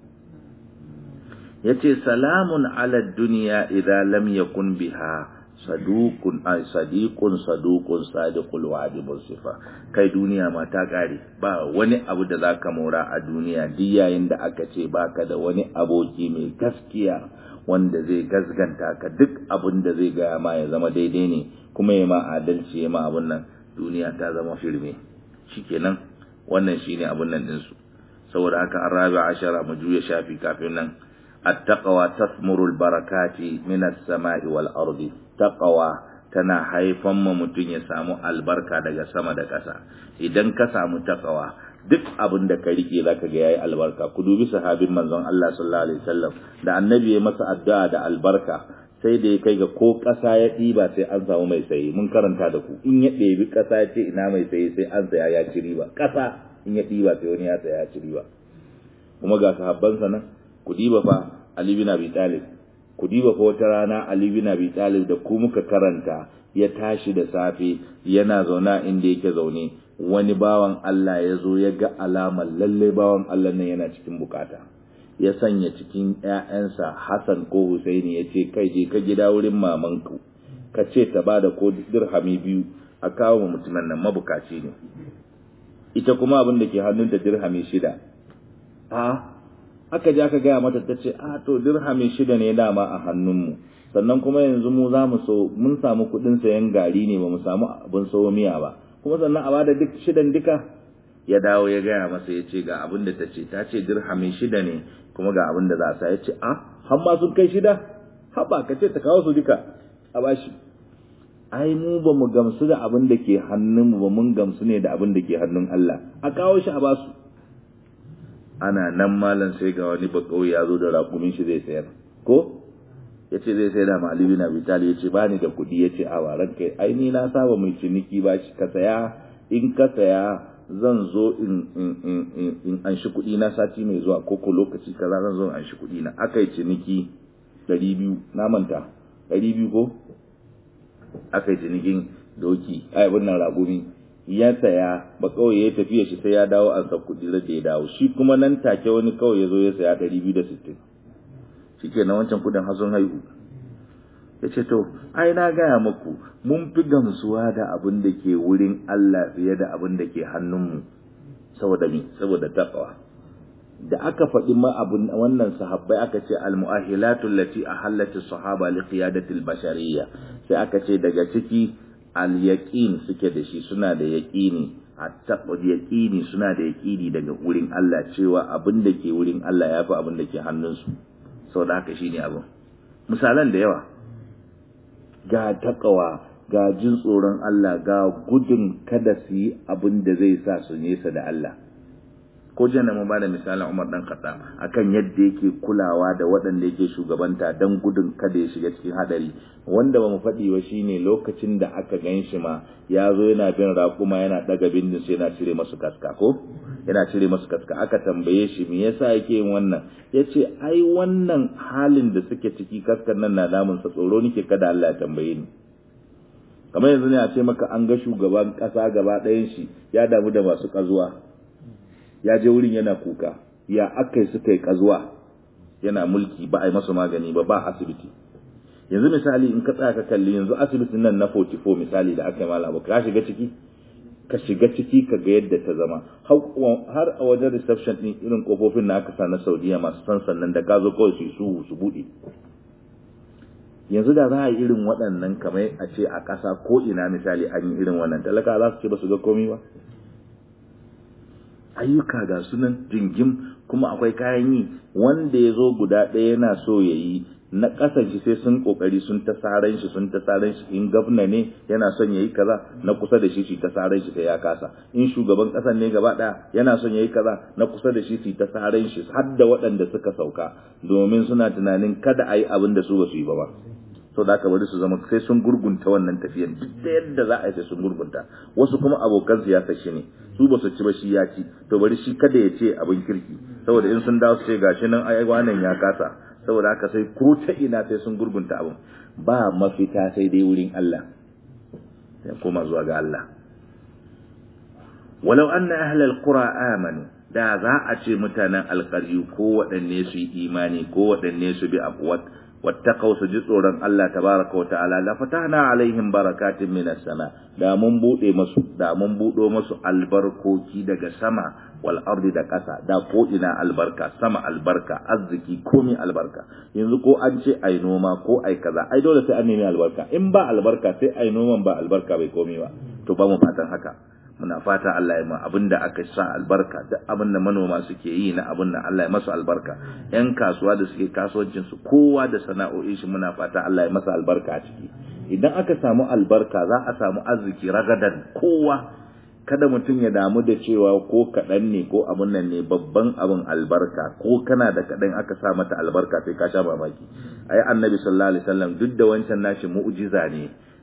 ya ce salamun ala duniya idan lam yakun biha sadukun ay sadiqun sadukun sadiqul wa'di musifa kai duniya ma ta kare ba wani abu da zaka mora a duniya duk yayin da aka ce baka da wani aboki mai gaskiya wanda zai gasganta ka duk abin da zai gaya ma ya zama daidai ne kuma ya ma adalci ya ma abun nan duniya ta zama firme shikenan wannan shine abun nan din su saboda haka arabi ashara mu juya shafi kafin nan at-taqwa tasmuru al-barakati min as-sama'i wal ardi taqwa tana haifan ma mutum ya samu albarka daga sama da ƙasa idan ka samu taqwa duk abin da ka rike zaka ga yayi albarka ku dubi sahabin manzon Allah sallallahu alaihi wasallam da annabi ya masa addu'a da albarka sai da ya kai ga ko ƙasa ya ɗiba sai an samu mai saye mun karanta da ku in ya ɗebi ƙasa ya ce ina mai saye sai an saya ya ci riba ƙasa in ya ɗiba sai wani ya saya ya ci riba kuma ga sahabbansa nan ku diba fa Ali bin Abi Talib ku diba fa wata rana Ali bin Abi Talib da ku muka karanta ya tashi da safe yana zauna inda yake zaune wani bawan Allah ya zo ya ga alamar lalle bawan Allah nan yana cikin bukata ya sanya cikin ƴaƴansa Hassan ko Husaini ya ce kai je ka gida wurin mamanku ka ce ta bada ko dirhami biyu a kawo mutumin nan mabukaci ne ita kuma abin da ke hannunta dirhami shida a aka ji aka gaya mata ta ce a to dirhami shida ne dama a hannunmu sannan kuma yanzu mu za mu so mun samu kuɗin sayan gari ne ba mu samu abin sawo miya ba kuma sannan a bada duk shidan duka ya dawo ya gaya masa ya ce ga abin da ta ce ta ce dirhami shida ne kuma ga abin da za a sa ya ce a har ma sun kai shida haba ka ce ta kawo su duka a bashi ai mu ba mu gamsu da abin da ke hannunmu ba mun gamsu ne da abin da ke hannun Allah a kawo shi a basu ana nan malam sai ga wani bakawai ya zo da rakumin shi zai sayar ko ya ce zai sayar da malibi na bitali ya ce ba ni da kuɗi ya ce a waran kai ai ni na saba mai ciniki ba shi ka saya in ka saya zan zo in in in in in an shi kuɗi na sati mai zuwa ko ko lokaci kaza zan zo in an shi kuɗi na aka yi ciniki ɗari biyu na manta ɗari biyu ko aka yi cinikin doki ai wannan ragumi ya saya ba kawai ya tafiya shi sai ya dawo an sa kuɗi da ya dawo shi kuma nan take wani kawai ya zo ya saya ɗari biyu da sittin shi ke na wancan kuɗin hasun haihu ya ce to ai na gaya muku mun fi gamsuwa da abin da ke wurin Allah fiye da abin da ke hannunmu saboda mi saboda taqwa da aka faɗi ma abun wannan sahabbai aka ce al-mu'ahilatu allati ahallat as-sahaba li qiyadati al-bashariyya sai aka ce daga ciki al-yaqin suke da shi suna da yaqini at-taqwa yaqini suna da yaqini daga wurin Allah cewa abin da ke wurin Allah yafi abin da ke hannunsu saboda haka shine abin misalan da yawa ga taqwa ga jin tsoron Allah ga gudun kada su yi abin da zai sa su nesa da Allah ko jiya na ba da misalin Umar dan Khattab akan yadda yake kulawa da waɗanda yake shugabanta dan gudun kada ya shiga cikin hadari wanda ba mu faɗi wa shine lokacin da aka gan shi ma ya zo yana bin raƙuma yana ɗaga bindin sai yana cire masu kaska ko yana cire masu kaska aka tambaye shi me yasa yake yin wannan yace ai wannan halin da suke ciki kaskan nan na damun sa tsoro nake kada Allah ya tambaye ni kamar yanzu ne a ce maka an ga shugaban ƙasa gaba ɗayan shi ya damu da masu ƙazuwa ya je wurin yana kuka ya aka suka yi kazuwa yana mulki ba a yi masa magani ba ba asibiti yanzu misali in ka tsaya ka kalli yanzu asibitin nan na 44 misali da aka yi mala ka shiga ciki ka shiga ciki ka ga yadda ta zama har a wajen reception din irin kofofin na aka sa na saudiya masu san sannan da ka zo kawai su su su bude yanzu da za a yi irin waɗannan kamar a ce a ƙasa ko ina misali an yi irin wannan talaka za su ce ba su ga komi ba ayyuka ga sunan jingim kuma akwai kayan yi wanda ya zo guda ɗaya yana so ya yi na ƙasan shi sai sun ƙoƙari sun ta saran shi sun ta saran shi in gafna ne yana son ya yi kaza na kusa da shi shi ta saran shi sai ya kasa in shugaban ƙasan ne gaba ɗaya yana son ya yi kaza na kusa da shi su ta saran shi har da waɗanda suka sauka domin suna tunanin kada a yi abin da su ba su yi ba ba sau da aka bari su zama sai sun gurgunta wannan tafiyan duk da yadda za a yi sai sun gurgunta wasu kuma abokan siyasa shi ne su ba su ci ba shi ya ci to bari shi kada ya ce abin kirki saboda in sun dawo su ce gashi nan ai wannan ya kasa saboda haka sai ko ta ina sai sun gurgunta abin ba mafita sai dai wurin Allah sai koma zuwa ga Allah walau anna ahlal qura amanu da za a ce mutanen alƙaryu ko waɗanne su yi imani ko waɗanne su bi abuwat wattaqaw su ji tsoron Allah tabaraka wa ta'ala la fatahna alaihim barakatin minas sama da mun bude masu da mun budo masu albarkoki daga sama wal ardi da ƙasa da ko ina albarka sama albarka arziki komai albarka yanzu ko an ce ai noma ko ai kaza ai dole sai an nemi albarka in ba albarka sai ai noman ba albarka bai komai ba to ba mu fatan haka muna fata Allah ya ma abinda aka sa albarka duk abinda manoma suke yi na abinda Allah ya masa albarka yan kasuwa da suke kasuwancin su kowa da sana'o'i shi muna fata Allah ya masa albarka a ciki idan aka samu albarka za a samu arziki ragadan kowa kada mutum ya damu da cewa ko kaɗan ne ko abun nan ne babban abin albarka ko kana da kaɗan aka sa mata albarka sai ka sha mamaki ai annabi sallallahu alaihi wasallam duk da wancan nashi mu'jiza ne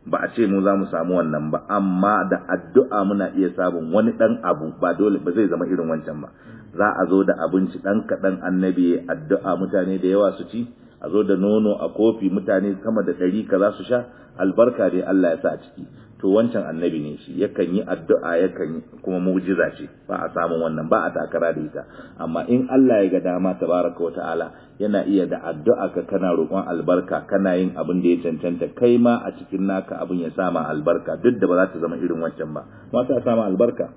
ba a ce mu za mu samu wannan ba amma da addu'a muna iya samun wani dan abu ba dole ba zai zama irin wancan ba za a zo da abinci dan kaɗan annabi addu'a mutane da yawa su ci a zo da nono a kofi mutane sama da ɗari ka za su sha albarka dai Allah ya sa a ciki to wancan annabi ne shi yakan yi addu'a yakan yi kuma mu'jiza ce ba a samun wannan ba a takara da ita amma in Allah ya ga dama tabaraka wa ta'ala yana iya da addu'a ka kana roƙon albarka kana yin abin da ya cancanta kai ma a cikin naka abin ya sama albarka duk da ba za ta zama irin wancan ba ma ta sama albarka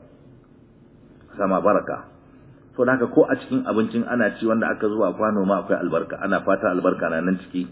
sama baraka so da ko a cikin abincin ana ci wanda aka zuwa kwano ma akwai albarka ana fata albarka na nan ciki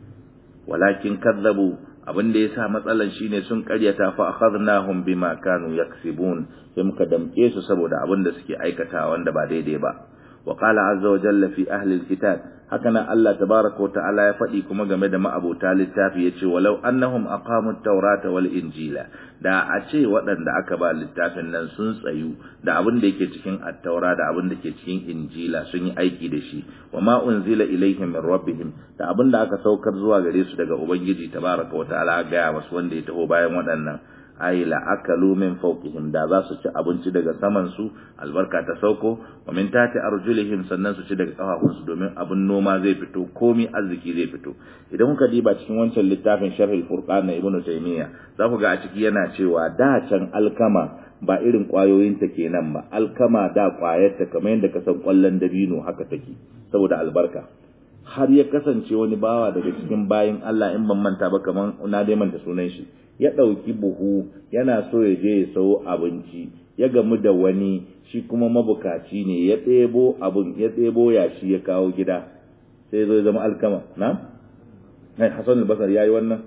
walakin kadzabu abin da yasa matsalan shine sun karyata fa akhadnahum bima kanu yaksibun sai muka damke su saboda abin da suke aikata wanda ba daidai ba wa qala azza wa jalla fi ahli alkitab haka nan Allah tabaaraka wa ta'ala ya faɗi kuma game da ma'abota littafi yace walau annahum aqamu at-taurata wal injila da a ce waɗanda aka ba littafin nan sun tsayu da abin da yake cikin at-taura da abin da ke cikin injila sun yi aiki da shi wa ma unzila ilaihim min rabbihim da abin da aka saukar zuwa gare su daga ubangiji tabaaraka wa ta'ala ga masu wanda ya taho bayan waɗannan ay la akalu min fawqihim da za su ci abinci daga saman su albarka ta sauko wa min tati arjulihim sannan su ci daga kafafun su domin abin noma zai fito komi arziki zai fito idan kuka diba cikin wancan littafin sharh al-furqan na ibnu taymiya za ku ga a ciki yana cewa da can alkama ba irin kwayoyin ta kenan ba alkama da kwayar ta kamar yadda ka san kwallon dabino haka take saboda albarka har ya kasance wani bawa daga cikin bayin Allah in ban manta ba kamar na dai manta sunan shi ya ɗauki buhu yana so ya je ya sayo abinci ya gamu da wani shi kuma mabukaci ne ya ɗebo abin ya ɗebo yashi ya kawo gida sai zo zama alkama na ai hasan al-basar yayi wannan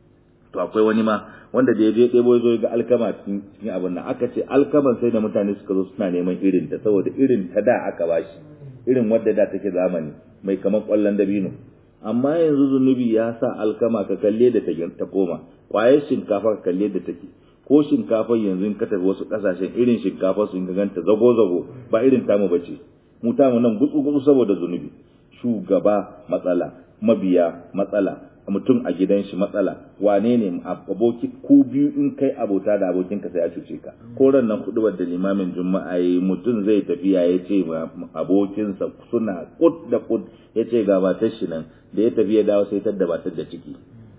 to akwai wani ma wanda da ya je ɗebo ya zo ga alkama cikin abin nan aka ce alkaman sai da mutane suka zo suna neman irin ta saboda irin ta da aka bashi irin wadda da take zamani mai kamar kwallon dabino amma yanzu zunubi ya sa alkama ka kalle da ta koma kwaye shinkafa ka kalle da take ko shinkafar yanzu in ka tafi wasu kasashen irin shinkafa su ga ganta zago zago ba irin tamu bace mu tamu nan gutsu gutsu saboda zunubi shugaba matsala mabiya matsala mutum a gidan shi matsala wane ne aboki ku biyu in kai abota da abokin ka sai a cuce ka ko ran nan hudubar da limamin juma'a yi mutum zai tafiya ya ce abokinsa suna kud da kud ya ce ga matar shi nan da ya tafi ya dawo sai tadda matar da ciki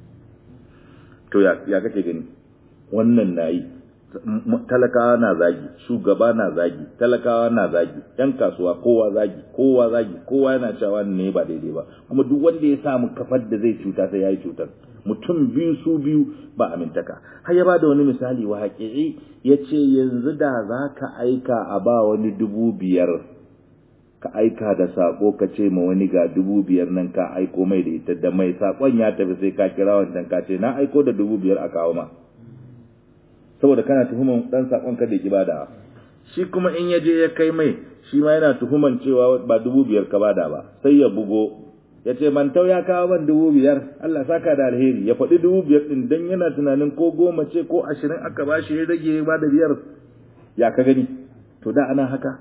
to ya kake gani wannan nayi talakawa na zagi shugaba na zagi talakawa na zagi yan kasuwa kowa zagi kowa zagi kowa yana cewa ne ba daidai ba kuma duk wanda ya samu kafar da zai cuta sai yayi cutar mutum biyu su biyu ba amintaka har ya bada wani misali wa haƙiƙi ya ce yanzu da za ka aika a ba wani dubu biyar ka aika da sako ka ce ma wani ga dubu biyar nan ka aiko mai da ita da mai sakon ya tafi sai ka kira wancan ka ce na aiko da dubu biyar a kawo ma saboda kana tuhuman dan sakon ka da ki bada shi kuma in ya je ya kai mai shi ma yana tuhuman cewa ba dubu biyar ka bada ba sai ya bugo ya ce mantau ya kawo ban dubu biyar Allah saka da alheri ya faɗi dubu biyar ɗin dan yana tunanin ko goma ce ko ashirin aka ba shi ya rage ya bada biyar ya ka gani to da ana haka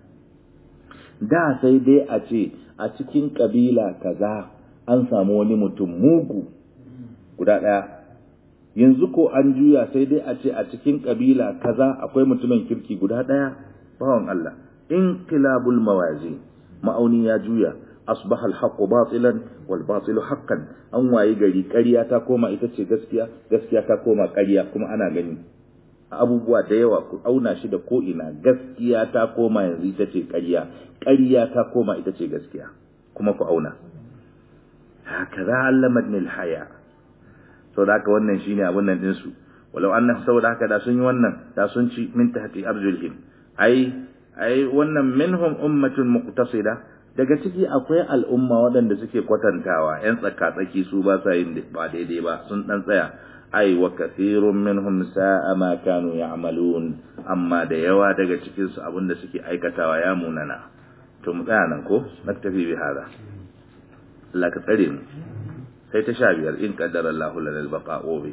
da sai dai a ce a cikin kabila kaza an samu wani mutum mugu guda ɗaya yanzu ko an juya sai dai a ce a cikin kabila kaza akwai mutumin kirki guda ɗaya bawan Allah in kilabul mawazi ma'auni ya juya asbaha al-haqqu batilan wal batilu haqqan an wayi gari ƙarya ta koma ita ce gaskiya gaskiya ta koma ƙarya kuma ana gani abubuwa da yawa ku auna shi da ko ina gaskiya ta koma yanzu ita ce ƙarya ƙarya ta koma ita ce gaskiya kuma ku auna hakaza allamatni al-haya saboda haka wannan shine abun nan din su walau anna saboda haka da sun yi wannan da sun ci min tahti arjulihim ai ai wannan minhum ummatun muqtasida daga ciki akwai al'umma waɗanda suke kwatantawa yan tsaka-tsaki su ba sa yin ba daidai ba sun dan tsaya ai wa kathirun minhum sa'a ma kanu ya'malun amma da yawa daga cikin su abinda suke aikatawa ya munana to mu tsaya nan ko naktafi bi hada Allah ka tsare mu sai ta sha biyar in kaddara Allah lana al-baqa bi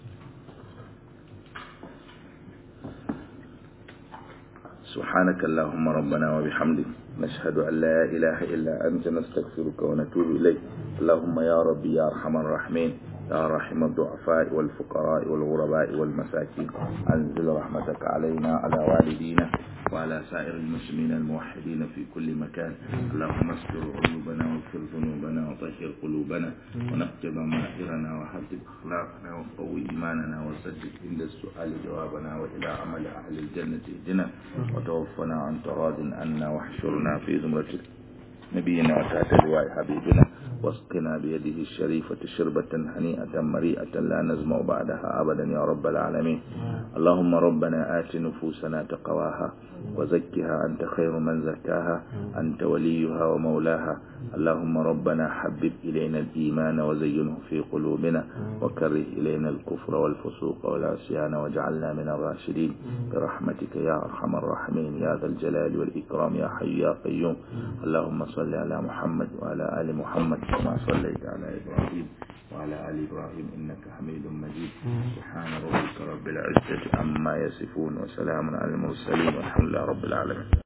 سبحانك اللهم ربنا وبحمدك نشهد أن لا إله إلا أنت نستغفرك ونتوب إليك اللهم يا ربي يا أرحم الراحمين يا رحم الضعفاء والفقراء والغرباء والمساكين أنزل رحمتك علينا على والدينا وعلى سائر المسلمين الموحدين في كل مكان اللهم استر عيوبنا واغفر ذنوبنا وطهر قلوبنا ونقض ضمائرنا وحدد أخلاقنا وقوي إيماننا وسدد عند السؤال جوابنا وإلى عمل أهل الجنة اهدنا وتوفنا عن تراض عنا واحشرنا في زمرة نبينا وتحت لواء حبيبنا واسقنا بيده الشريفة شربة هنيئة مريئة لا نزمع بعدها أبدا يا رب العالمين اللهم ربنا آت نفوسنا تقواها وزكها أنت خير من زكاها أنت وليها ومولاها اللهم ربنا حبب إلينا الإيمان وزينه في قلوبنا وكره إلينا الكفر والفسوق والعصيان واجعلنا من الراشدين برحمتك يا أرحم الراحمين يا ذا الجلال والإكرام يا حي يا قيوم اللهم صل على محمد وعلى آل محمد كما صليت على إبراهيم وعلى آل إبراهيم إنك حميد مجيد سبحان ربك رب العزة عما يصفون وسلام على المرسلين والحمد لله رب العالمين